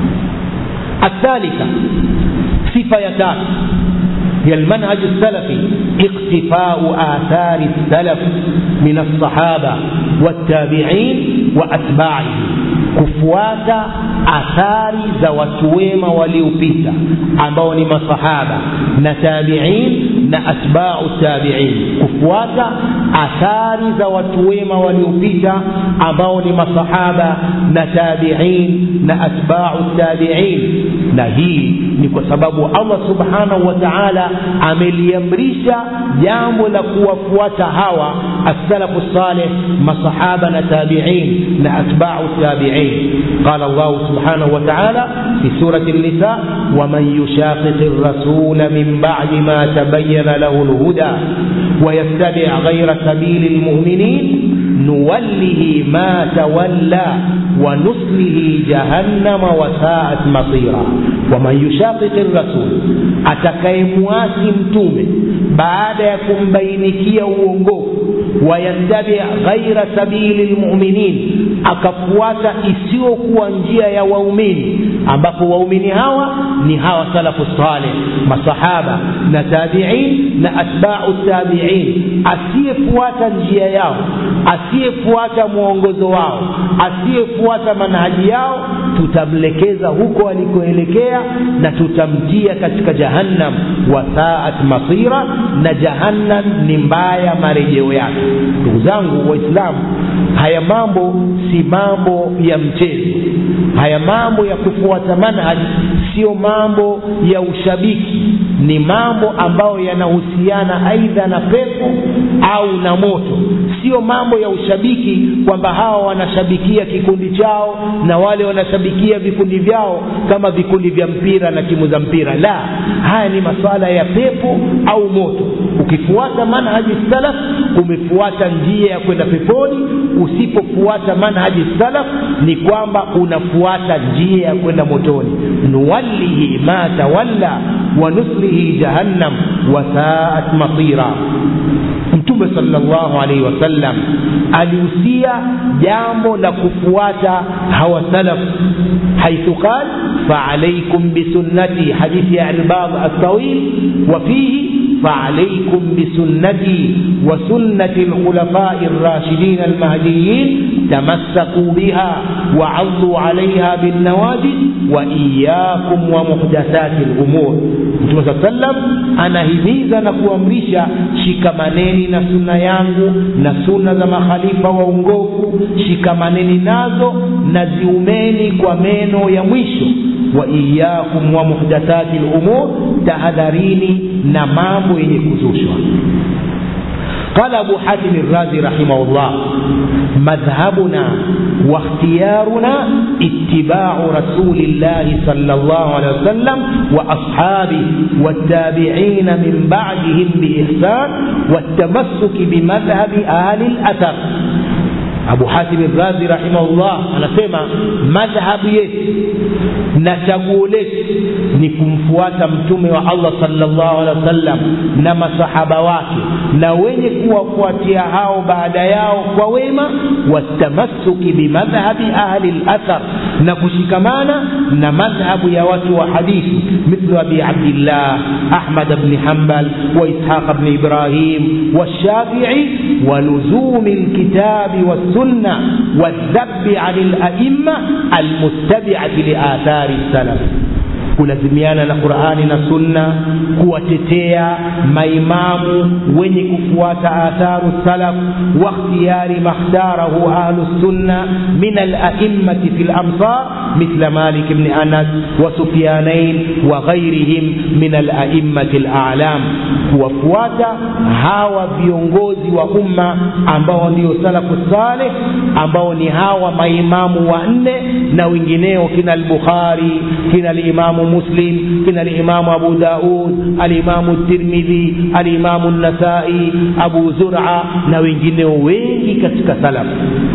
الثالثة صفة يتات هي المنهج السلفي اقتفاء آثار السلف من الصحابة والتابعين وأتباعهم kufuata athari za watu wema waliopita ambao ni masahaba na tabiin na atbau tabiin kufuata athari za watu wema waliopita ambao ni masahaba na tabiin na atbau tabiin na hii ni kwa sababu allah subhanahu wa taala ameliamrisha jambo la kuwafuata hawa assalafu saleh masahaba na tabiin na atbau tabiin قال الله سبحانه وتعالى في سورة النساء ومن يشاقق الرسول من بعد ما تبين له الهدى ويتبع غير سبيل المؤمنين نوله ما تولى ونصله جهنم وساءت مصيرا ومن يشاقق الرسول atakayemwasi mtume baada ya kumbainikia uongofu wayattabi ghaira sabili lmuminin akafuata isiyokuwa njia ya waumini ambapo waumini hawa ni hawa salafu saleh masahaba na tabiin na atbau tabiin asiyefuata njia yao asiyefuata mwongozo wao asiyefuata manhaji yao tutamlekeza huko alikoelekea na tutamtia katika jahannam wasaat masira na jahannam ni mbaya marejeo yake ndugu zangu waislamu haya mambo si mambo ya mchezo haya mambo ya kufuata manhaji sio mambo ya ushabiki ni mambo ambayo yanahusiana aidha na pepo au na moto sio mambo ya ushabiki kwamba hawa wanashabikia kikundi chao na wale wanashabikia vikundi vyao kama vikundi vya mpira na timu za mpira la haya ni masuala ya pepo au moto ukifuata manhaji salaf umefuata njia ya kwenda peponi usipofuata manhaji salaf ni kwamba unafuata njia ya kwenda motoni nuwallihi ma tawalla wa nuslihi jahannam wasaat masira mtume salllahu alaihi wasallam alihusia jambo la kufuata hawa salaf haithu qal faalaikum bisunnati hadithi ya irbad altawil وفيه فعليكم بسنتي وسنة الخلفاء الراشدين المهديين تمسكوا بها وعضوا عليها بالنواجذ وإياكم ومحدثات الأمور Mtume saa sallam anahimiza na kuamrisha shikamaneni na sunna yangu na sunna za makhalifa waongofu, shikamaneni nazo na ziumeni kwa meno ya mwisho wa iyakum wa muhdathati lumur, tahadharini na mambo yenye kuzushwa. قال أبو حاتم الرازي رحمه الله مذهبنا واختيارنا اتباع رسول الله صلى الله عليه وسلم وأصحابه والتابعين من بعدهم بإحسان والتمسك بمذهب أهل الأثر Abu Hatim Razi rahimahullah anasema madhhabu yetu na chaguo letu ni kumfuata mtume wa Allah sallallahu alaihi wasallam na masahaba wake na wenye kuwafuatia hao baada yao kwa wema, watamassuki bimadhhabi ahli al-athar, na kushikamana na madhhabu ya watu wa hadithi mithlu Abi Abdillah Ahmad ibn Hanbal wa Ishaq ibn Ibrahim wa Shafi'i wa luzumi al-kitabi was السنة والذب عن الأئمة المتبعة لآثار السلف kulazimiana na qurani na sunna kuwatetea maimamu wenye kufuata atharu salaf wakhtiyari makhtarahu ahlu sunna min alaimati fi lamsar mithla malik bni anas wa sufyanain wa ghairihim min alaimati alalam kuwafuata hawa viongozi wa umma ambao ndio salafu saleh ambao ni hawa maimamu wanne na wengineo kina albukhari kina alimamu مسلم كنا الإمام أبو داود الإمام الترمذي الإمام النسائي أبو زرعة نوين وين كتك سلف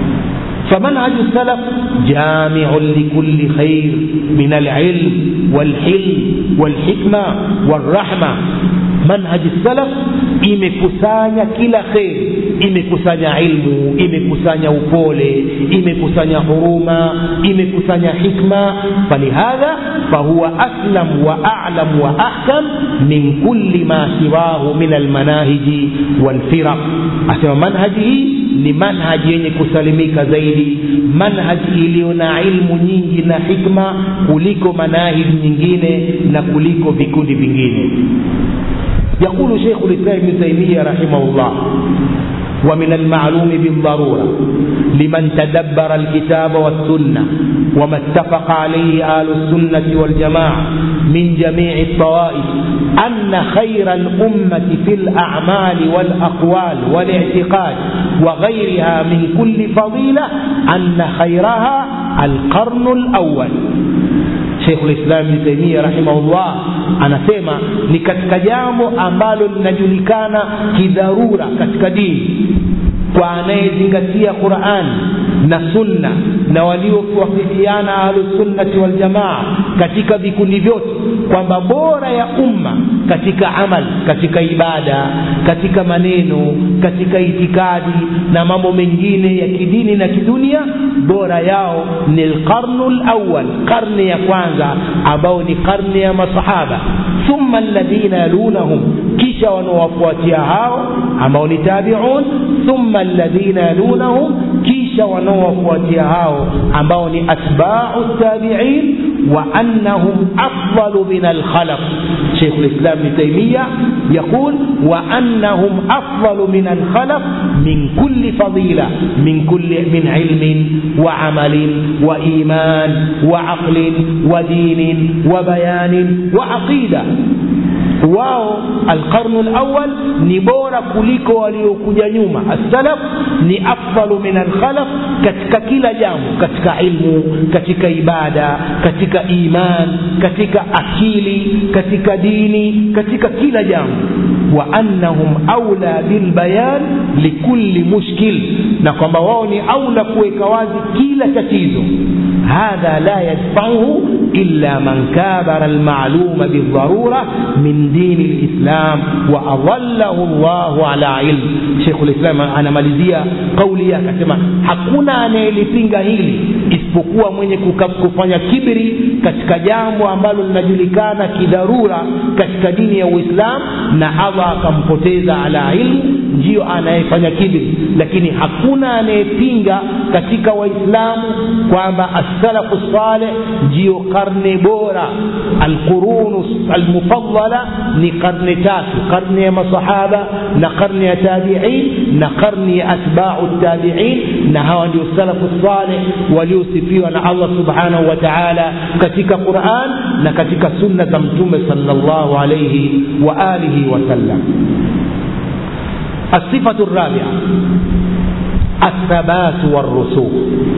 فمنهج السلف جامع لكل خير من العلم والحلم والحكمة والرحمة منهج السلف imekusanya kila kheri imekusanya ilmu imekusanya upole imekusanya huruma imekusanya hikma falihadha fahuwa aslam wa alam wa ahkam min kulli ma siwahu min almanahiji walfiraq asema manhaji hii ni manhaji yenye kusalimika zaidi manhaji iliyo na ilmu nyingi na hikma kuliko manahiji nyingine na kuliko vikundi vingine يقول شيخ الإسلام ابن تيمية رحمه الله ومن المعلوم بالضرورة لمن تدبر الكتاب والسنة وما اتفق عليه أهل السنة والجماعة من جميع الطوائف أن خير الأمة في الأعمال والأقوال والاعتقاد وغيرها من كل فضيلة أن خيرها القرن الأول Sheikhul Islam Ibn Taymiyyah rahimahullah anasema ni katika jambo ambalo linajulikana kidharura katika dini kwa anayezingatia Qur'ani na sunna na waliowafikiana ahlusunnati waljamaa katika vikundi vyote kwamba bora ya umma katika amal katika ibada katika maneno katika itikadi na mambo mengine ya kidini na kidunia bora yao ni lqarnu lawal karne ya kwanza ambao ni karne ya masahaba thumma alladhina yalunahum kisha wanaowafuatia hao ambao ni tabiun thumma alladhina yalunahum kisha wanaowafuatia hao ambao ni atbau tabiin wa annahum afdalu min alkhalaq شيخ الإسلام ابن تيمية يقول وأنهم أفضل من الخلق من كل فضيلة من كل من علم وعمل وإيمان وعقل ودين وبيان وعقيدة wao alqarnu lawal ni bora kuliko waliokuja nyuma assalaf ni afdalu min alkhalaf katika kila jambo katika ilmu katika ibada katika iman katika akili katika dini katika kila jambo wa annahum aula bilbayan likulli mushkil na kwamba wao ni aula kuweka wazi kila tatizo hadha la yadfauhu illa man kabara almaluma bildharura min dini lislam wa adallahu llahu ala ilm shekhu lislam anamalizia kauli yake akasema hakuna anayelipinga hili isipokuwa mwenye kuka, kufanya kibri katika jambo ambalo linajulikana kidharura katika dini ya uislam na allah akampoteza ala ilmu ndiyo anayefanya kibri lakini hakuna anayepinga katika waislamu kwamba assalafu saleh ndiyo karne bora alqurunu almufadala ni karne tatu karne ya masahaba na karne ya tabiin na karne ya atbau tabiin na hawa ndio salafu saleh waliosifiwa na allah subhanahu wa taala katika quran na katika sunna za mtume salllahu alaihi wa alihi wasallam الصفة الرابعة الثبات والرسوخ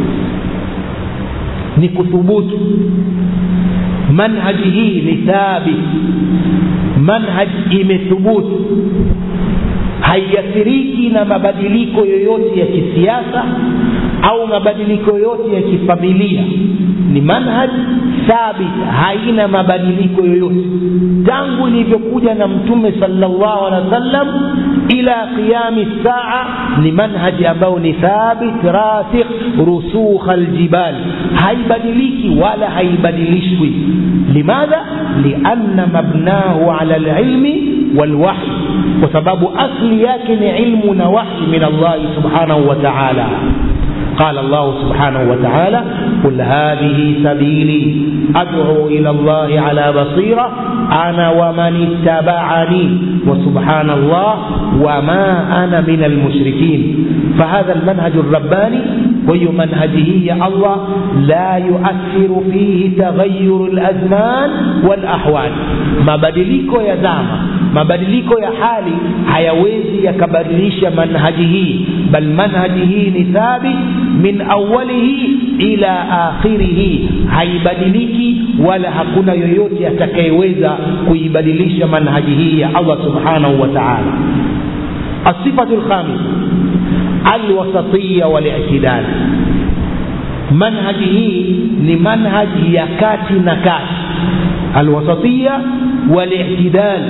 نكثبوت منهج هي لثابت منهج imethubut haiathiriki na mabadiliko yoyote ya kisiasa au mabadiliko yoyote ya kifamilia ni manhaj thabit haina mabadiliko yoyote tangu ilivyokuja na mtume salllahu alehi wa sallam ila qiyami saa ni manhaji ambayo ni thabit rasikh rusukha ljibal haibadiliki wala haibadilishwi limadha lianna mabnahu ala lilmi walwahyi kwa sababu asli yake ni ilmu na wahyi min allahi subhanahu wa taala قال الله سبحانه وتعالى قل هذه سبيلي أدعو إلى الله على بصيرة أنا ومن اتبعني وسبحان الله وما أنا من المشركين فهذا المنهج الرباني وهي منهجه يا الله لا يؤثر فيه تغير الأزمان والأحوال ما بدليكو يا زاما mabadiliko ya hali hayawezi yakabadilisha manhaji hii bal manhaji hii ni thabit min awalihi ila akhirihi haibadiliki wala hakuna yoyote atakayeweza kuibadilisha manhaji hii ya allah subhanahu wa taala الصفة الخامسة الوسطية والاعتدال منهجه لمنهج يكات نكات الوسطية والاعتدال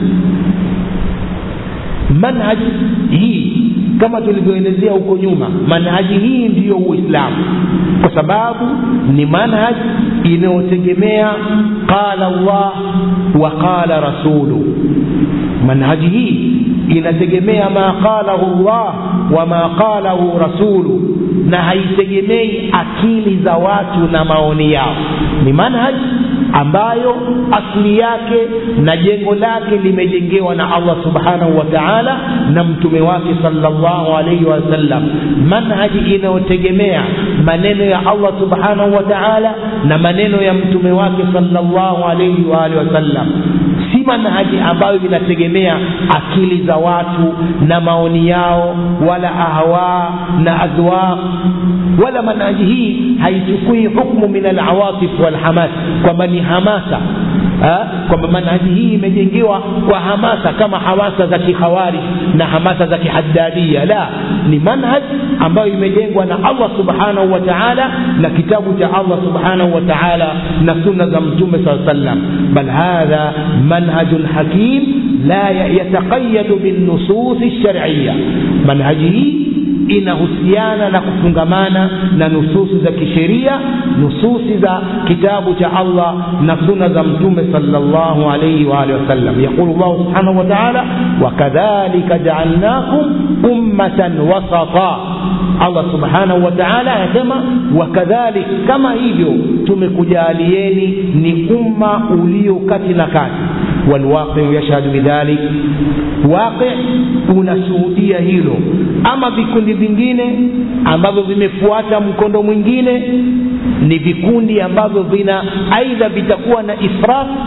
manhaj hii kama tulivyoelezea huko nyuma manhaji hii ndiyo uislamu kwa sababu ni manhaj inayotegemea qala llah wa qala rasulu manhaji hii inategemea ma qalahu llah wa ma qalahu rasulu na haitegemei akili za watu na maoni yao ni manhaj ambayo asli yake na jengo lake limejengewa na allah subhanahu wa taala na mtume wake salllahu alaihi wasallam manhaji inayotegemea maneno ya allah subhanahu wa taala na maneno ya mtume wake salllahu alaihi waalihi wasallam si manhaji ambayo inategemea akili za watu na maoni yao wala ahwa na adwaq wala manhaji hii haichukui hukmu min alawatif walhamas kwamba ni hamasa kwamba manhaji hii imejengewa kwa hamasa kama hamasa za kikhawarij na hamasa za kihaddadia la ni manhaj ambayo imejengwa na allah subhanahu wa taala na kitabu cha allah subhanahu wa taala na sunna za mtume saa sallam bal hadha manhajun hakim la yataqayadu binnususi lshariya manhaji hii inahusiana na kufungamana na nususi za kisheria nususi za kitabu cha allah na suna za mtume salllahu alaihi waalihi wasallam yaqulu llahu subhanahu wa taala wakadhalika jaalnakum ummatan wasata allah subhanahu wa taala anasema wakadhalik kama hivyo tumekujalieni ni umma ulio kati na kati walwaqiu yashhadu bidhalik waqi unashuhudia hilo ama vikundi vingine ambavyo vimefuata mkondo mwingine ni vikundi ambavyo vina aidha vitakuwa na israf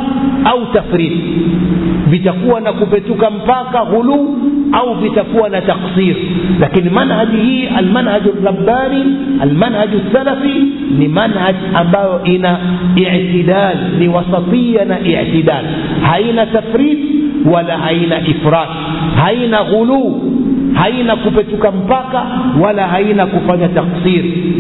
au tafrid vitakuwa na kupetuka mpaka ghuluu au vitakuwa na taksir lakini manhaji hii almanhaju rabbani almanhaju salafi ni manhaj ambayo ina itidal ni wasatia na itidal haina tafrid wala haina ifrat haina ghuluu haina kupetuka mpaka wala haina kufanya taksir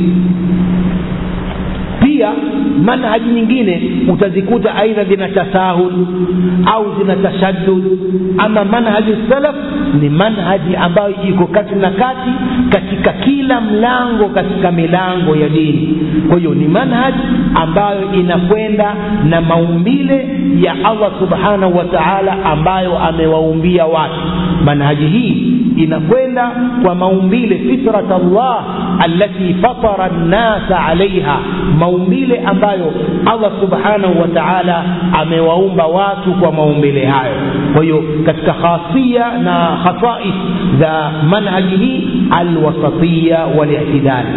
pia manhaji nyingine utazikuta aidha zina tasahul au zina tashaddud ama manhaji salaf ni manhaji ambayo iko kati na kati katika kila mlango katika milango ya dini kwa hiyo ni manhaji ambayo inakwenda na maumbile ya allah subhanahu wa taala ambayo amewaumbia watu manhaji hii inakwenda kwa maumbile fitrat allah allati fatara nnasa alaiha maumbile ambayo allah subhanahu wa taala amewaumba watu kwa maumbile hayo kwa hiyo katika khasia na khasais za manhaji hii alwasatiya walitidali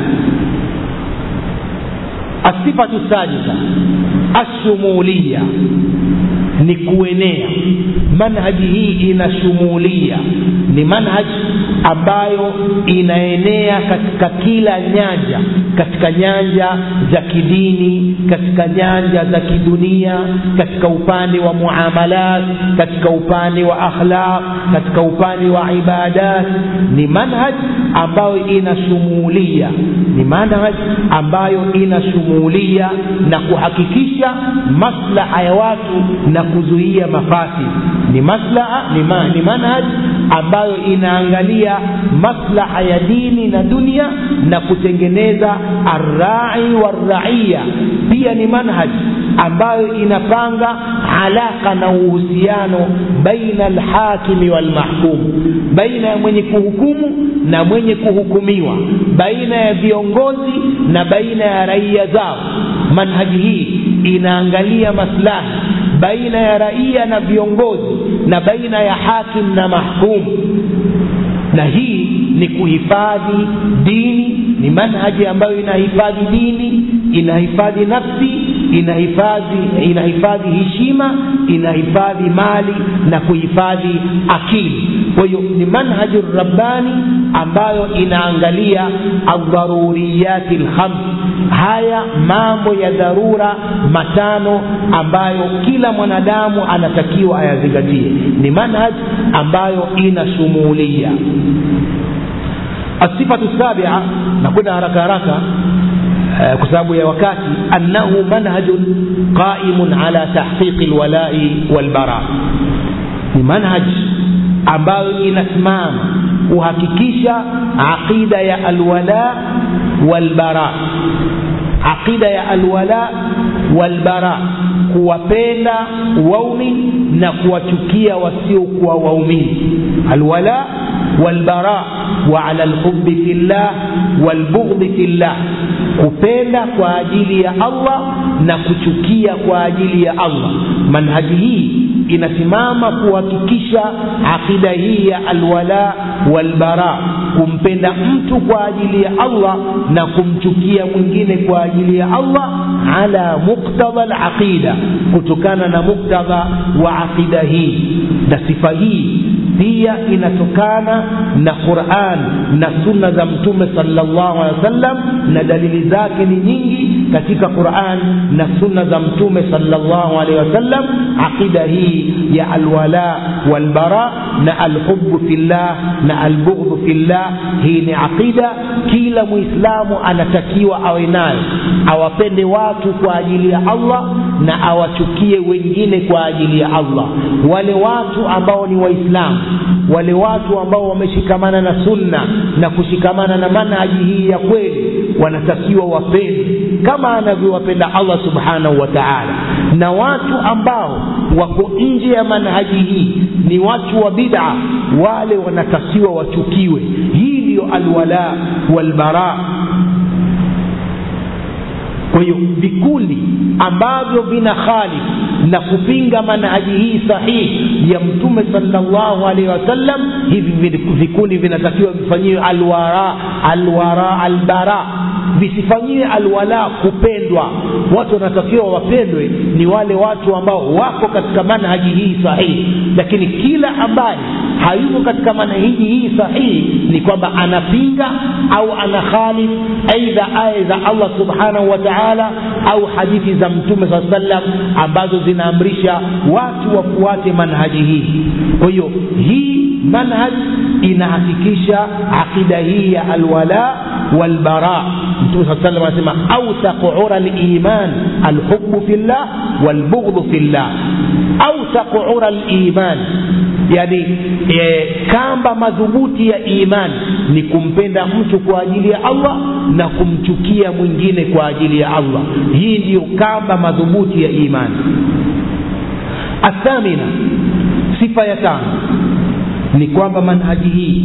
الصفة السادسة الشمولية ni kuenea manhaji hii ina shumulia ni manhaji ambayo inaenea katika kila nyanja katika nyanja za kidini katika nyanja za kidunia katika upande wa muamalat katika upande wa akhlaq katika upande wa ibadat ni manhaj ambayo inashumulia ni manhaj ambayo inashumulia na kuhakikisha maslaha ya watu na kuzuia mafasid ni maslaha ni, ma, ni manhaj ambayo inaangalia maslaha ya dini na dunia na kutengeneza arrai waraiya pia ni manhaj ambayo inapanga alaka na uhusiano baina alhakimi walmahkum baina ya mwenye kuhukumu na mwenye kuhukumiwa baina ya viongozi na baina ya raia zao manhaji hii inaangalia maslahi baina ya raia na viongozi na baina ya hakim na mahkum na hii ni kuhifadhi dini ni manhaji ambayo inahifadhi dini inahifadhi nafsi inahifadhi inahifadhi heshima inahifadhi mali na kuhifadhi akili kwa hiyo ni manhaji rabbani ambayo inaangalia aldharuriyati lkhams haya mambo ya dharura matano ambayo kila mwanadamu anatakiwa ayazingatie ni manhaj ambayo inashumulia الصفة السابعة نقول haraka haraka kwa sababu ya wakati annahu manhajun qaimun ala tahqiqi lwalai walbara ni manhaj ambayo inasimama kuhakikisha aqida ya alwala walbara aqida ya alwala walbara kuwapenda waumini na kuwachukia wasiokuwa waumini alwala walbara wa ala lhubi fi llah walbughdhi fi llah kupenda kwa ajili ya allah na kuchukia kwa ajili ya allah manhaji hii inasimama kuhakikisha aqida hii ya alwala walbara kumpenda mtu kwa ajili ya allah na kumchukia mwingine kwa ajili ya allah ala muktadha alaqida kutokana na muktadha wa aqida hii na sifa hii pia inatokana na quran na sunna za mtume salllahu alehi wa sallam na dalili zake ni nyingi katika quran na sunna za mtume salllahu alehi wasallam aqida hii ya alwala walbara na alhubu fillah na albughdhu fillah hii ni aqida kila mwislamu anatakiwa awe nayo awapende watu kwa ajili ya allah na awachukie wengine kwa ajili ya allah wale watu ambao ni waislamu wale watu ambao wameshikamana na sunna na kushikamana na manhaji hii ya kweli wanatakiwa wapende kama anavyowapenda allah subhanahu wa taala na watu ambao wako nje ya manhaji hii ni watu wa bid'a wale wanatakiwa wachukiwe hii ndiyo alwala walbara kwa hiyo vikundi ambavyo vina khalif na kupinga manhaji hii sahihi ya mtume salllahu alaihi wasallam hivi vikundi vinatakiwa vifanyiwe alwara alwara albara visifanyiwe alwala kupendwa watu wanatakiwa wapendwe ni wale watu ambao wako katika manhaji hii sahihi lakini kila ambaye hayuko katika manhaji hii sahihi ni kwamba anapinga au anakhalif aidha aya za allah subhanahu wa taala au hadithi za mtume saa sallam ambazo zinaamrisha watu wafuate manhaji hii kwa hiyo hii manhaj inahakikisha aqida hii ya alwala walbara mtume saa salam anasema authaqu ura liman alhubu fi llah walbughdhu fi llah authaqu ura liman yani e, kamba madhubuti ya imani ni kumpenda mtu kwa ajili ya allah na kumchukia mwingine kwa ajili ya allah hii ndiyo kamba madhubuti ya imani athamina sifa ya tano ni kwamba manhaji hii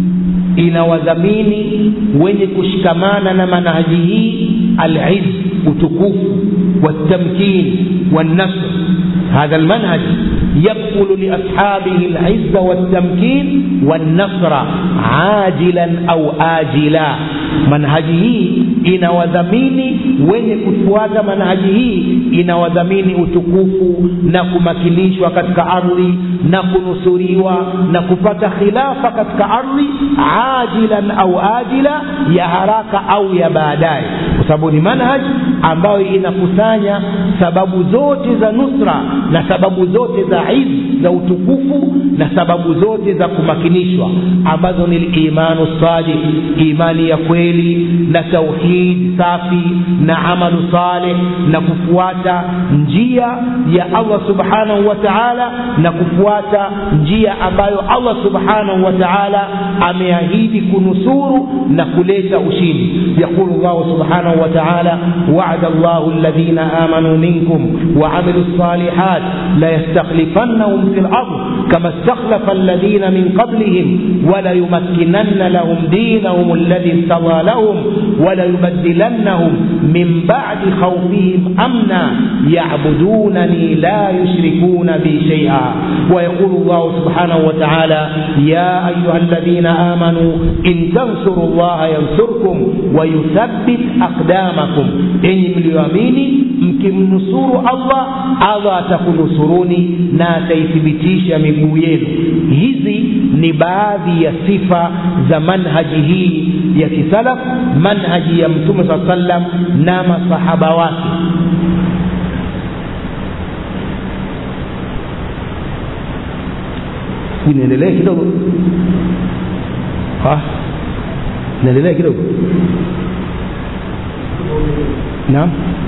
inawadhamini wenye kushikamana na manhaji hii aliz utukufu والتمكين والنصر هذا المنهج يبذل لأصحابه العزة والتمكين والنصر عاجلا أو آجلا manhaji hii inawadhamini wenye kufuata manhaji hii inawadhamini utukufu na kumakinishwa katika ardhi na kunusuriwa na kupata khilafa katika ardhi ajilan au ajila ya haraka au ya baadaye kwa sababu ni manhaji ambayo inakusanya sababu zote za nusra na sababu zote za izi za utukufu na sababu zote za kumakinishwa ambazo ni limanu sadiq imani ya kweli na tauhid safi na amalu saleh na kufuata njia ya allah subhanahu wa taala na kufuata njia ambayo allah subhanahu wa taala ameahidi kunusuru na kuleta ushindi yaqulu llahu subhanahu wa taala wada llahu alladhina amanu minkum وعملوا الصالحات ليستخلفنهم في الأرض كما استخلف الذين من قبلهم وليمكنن لهم دينهم الذي ارتضى لهم وليبدلنهم من بعد خوفهم أمنا يعبدونني لا يشركون بي شيئا ويقول الله سبحانه وتعالى يا أيها الذين آمنوا إن تنصروا الله ينصركم ويثبت أقدامكم إن مليواميني mkimnusuru allah allah atakunusuruni na ataithibitisha miguu yenu hizi ni baadhi ya sifa za manhaji hii ya kisalaf manhaji ya mtume saa sallam na masahaba wake niendelee kidogo niendelee kidogo naam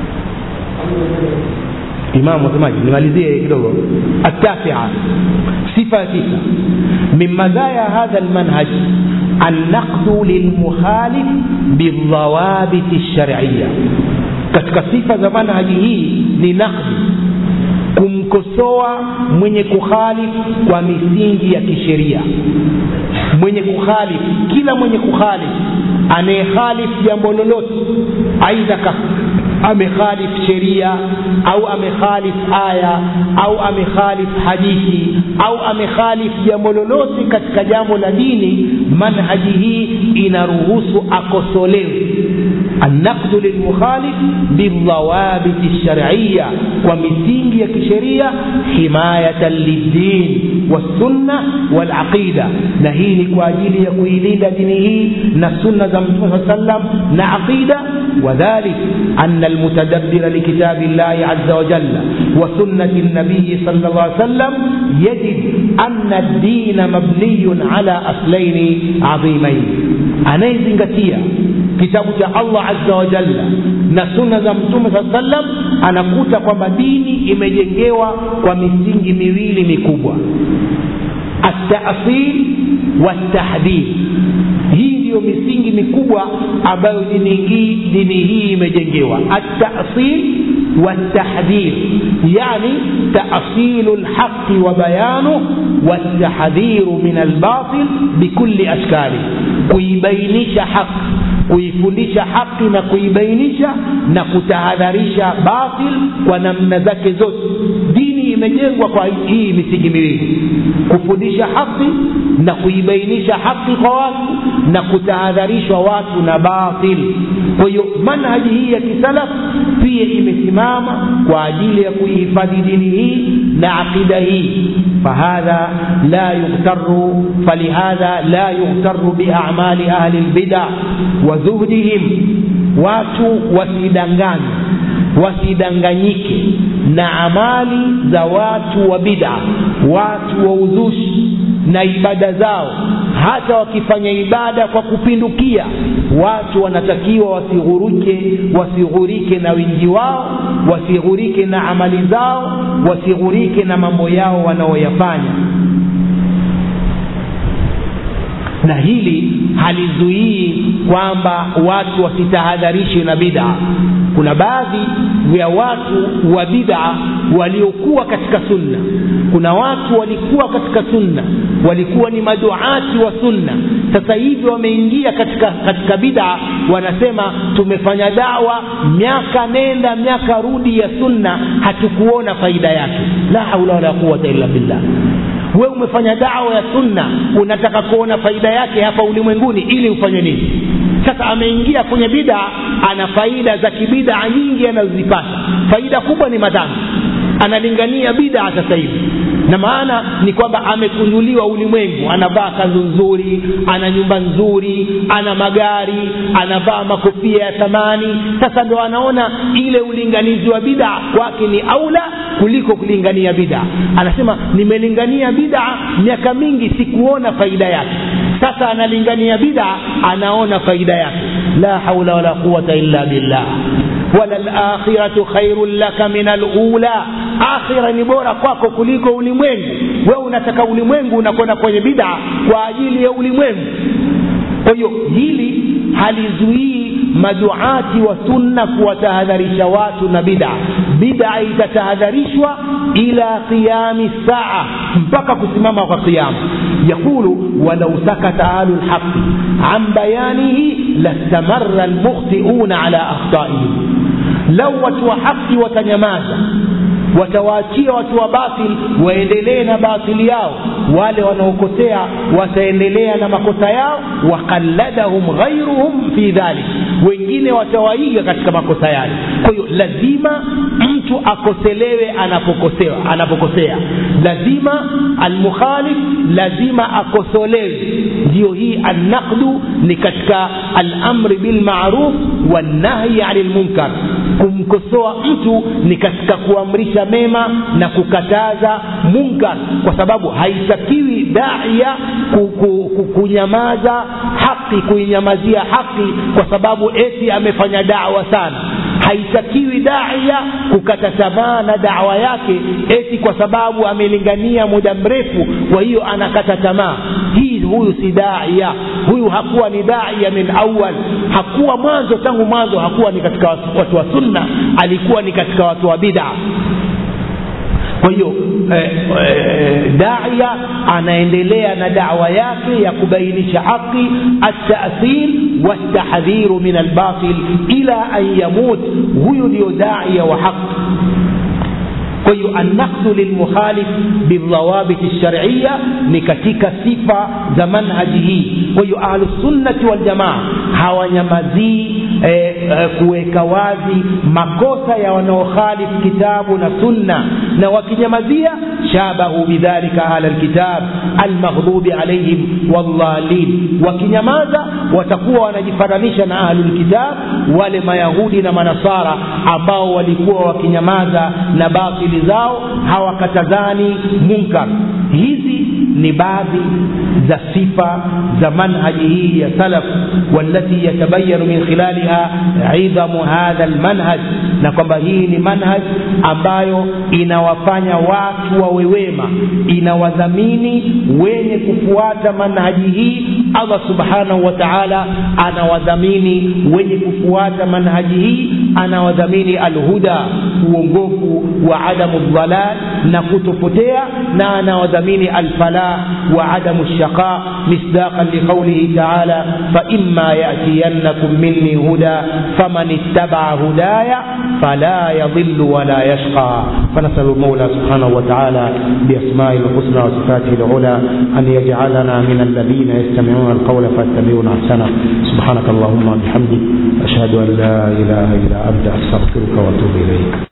imamu wasemaji nimalizie kidogo atasia sifa ya tisa min madhaya hadha lmanhaj annaqdu lilmukhalif bildhawabiti lshariya katika sifa za manhaji hii ni naqdi kumkosoa mwenye kukhalif kwa misingi ya kisheria mwenye kukhalif kila mwenye kukhalif anayekhalif jambo lolote aidha amekhalif sheria au amekhalif aya au amekhalif hadithi au amekhalif jambo lolote katika jambo la dini manhaji hii inaruhusu akosolewe annaqdu lilmukhalif bildhawabiti lshariya kwa misingi ya kisheria himayatan liddin wassunna walaqida na hii ni kwa ajili ya kuilinda dini hii na sunna za mtume saa sallam na aqida وذلك أن المتدبر لكتاب الله عز وجل وسنة النبي صلى الله عليه وسلم يجد أن الدين مبني على أصلين عظيمين أنا يزنغتيا kitabu cha allah azza wa jalla na sunna za mtume saa sallam anakuta kwamba dini imejengewa kwa misingi miwili mikubwa atasil watahdid hii ndiyo misingi mikubwa ambayo dini hii, dini hii imejengewa atasil والتحذير يعني تأصيل الحق وبيانه والتحذير من الباطل بكل أشكاله kuibainisha haki kuifundisha haki na kuibainisha na kutahadharisha batil kwa namna zake zote dini imejengwa kwa hii misingi miwili kufundisha haki na kuibainisha haki kwa watu na kutahadharishwa watu na batil kwa hiyo manhaji hii ya kisalaf pia imesimama kwa ajili ya kuihifadhi dini hii na aqida hii fahadha la yughtaru falihadha la yughtaru biamali ahli lbida wa zuhdihim watu wasidanganywe wasidanganyike na amali za watu wa bid'a watu wa uzushi na ibada zao hata wakifanya ibada kwa kupindukia watu wanatakiwa wasighurike wasighurike na wingi wao wasighurike na amali zao wasighurike na mambo yao wanaoyafanya na hili halizuii kwamba watu wasitahadharishwe na bid'a kuna baadhi ya watu wa bid'a waliokuwa katika sunna kuna watu walikuwa katika sunna walikuwa ni maduati wa sunna sasa hivi wameingia katika katika bid'a wanasema tumefanya dawa miaka nenda miaka rudi ya sunna hatukuona faida yake la haula wala quwata illa billah wewe umefanya dawa ya sunna unataka kuona faida yake hapa ulimwenguni ili ufanye nini sasa ameingia kwenye bida ana faida za kibidaa nyingi anazozipata faida kubwa ni madhambi analingania bidaa sasa hivi na maana ni kwamba amekunduliwa ulimwengu anavaa kanzu nzuri ana nyumba nzuri ana magari anavaa makofia ya thamani sasa ndo anaona ile ulinganizi wa bidaa wake ni aula kuliko kulingania bidaa anasema nimelingania bidaa miaka mingi sikuona faida yake sasa analingania bidaa anaona faida yake la haula wala quwata illa billah wala lakhiratu khairun laka min alula akhira ni bora kwako kuliko ulimwengu wewe unataka ulimwengu unakwenda kwenye bidaa kwa ajili ya ulimwengu kwa hiyo hili halizuii maduati wa sunna kuwatahadharisha watu na bida bida itatahadharishwa ila qiyami saa mpaka kusimama kwa qiyama yaqulu walau sakata ahlu lhaqi an bayanihi lastamara lmukhtiuna ala akhtaihim lau watu wa haki watanyamaza watawaachia watu wa batil waendelee na batili yao wale wanaokosea wataendelea na makosa yao waqalladahum ghairuhum fi dhalik wengine watawaiga katika makosa yale kwa hiyo lazima mtu akoselewe anapokosewa anapokosea lazima almukhalif lazima akosolewe ndio hii annaqdu ni katika alamri bilmaruf wannahyi ani lmunkar kumkosoa mtu ni katika kuamrisha mema na kukataza munkar kwa sababu haitakiwi daia ku, ku, ku, kunyamaza haki kuinyamazia haki kwa sababu eti amefanya dawa sana haitakiwi daia kukata tamaa na dawa yake eti kwa sababu amelingania muda mrefu kwa hiyo anakata tamaa hii huyu si daia huyu hakuwa ni daia min awal hakuwa mwanzo tangu mwanzo hakuwa ni katika watu wa sunna alikuwa ni katika watu wa bidaa kwa hiyo eh, eh, daia anaendelea na dawa yake ya kubainisha haqi atathir waltahdhiru min albatil ila an yamut huyu ndio daia wa haqi kwa hiyo annaqdu lilmukhalif bildhawabiti lsharia ni katika sifa za manhaji hii kwa hiyo ahlusunnati waljamaa hawanyamazii eh, eh, kuweka wazi makosa ya wanaokhalifu kitabu na sunna na wakinyamazia shabahu bidhalika ahla lkitab almaghdubi alaihim waldhalin wakinyamaza watakuwa wanajifananisha na ahlulkitab wale mayahudi na manasara ambao walikuwa wakinyamaza na batili zao hawakatazani munkar hizi ni baadhi za sifa za manhaji hii ya salaf walati yatabayanu min khilaliha idhamu hadha lmanhaj na kwamba hii ni manhaj ambayo inawafanya watu wawe wema inawadhamini wenye kufuata manhaji hii allah subhanahu wa taala anawadhamini wenye kufuata manhaji hii anawadhamini alhuda uongofu wa adamu dhalal na kutopotea na anawadhamini alfalah wa adamu shaqa misdaqan liqaulihi taala faima yatiyannakum minni huda faman ittabaa hudaya فلا يضل ولا يشقى فنسأل المولى سبحانه وتعالى بأسمائه الحسنى وصفاته العلى أن يجعلنا من الذين يستمعون القول فيتبعون أحسنه سبحانك اللهم وبحمدك أشهد أن لا إله إلا أنت أستغفرك وأتوب إليك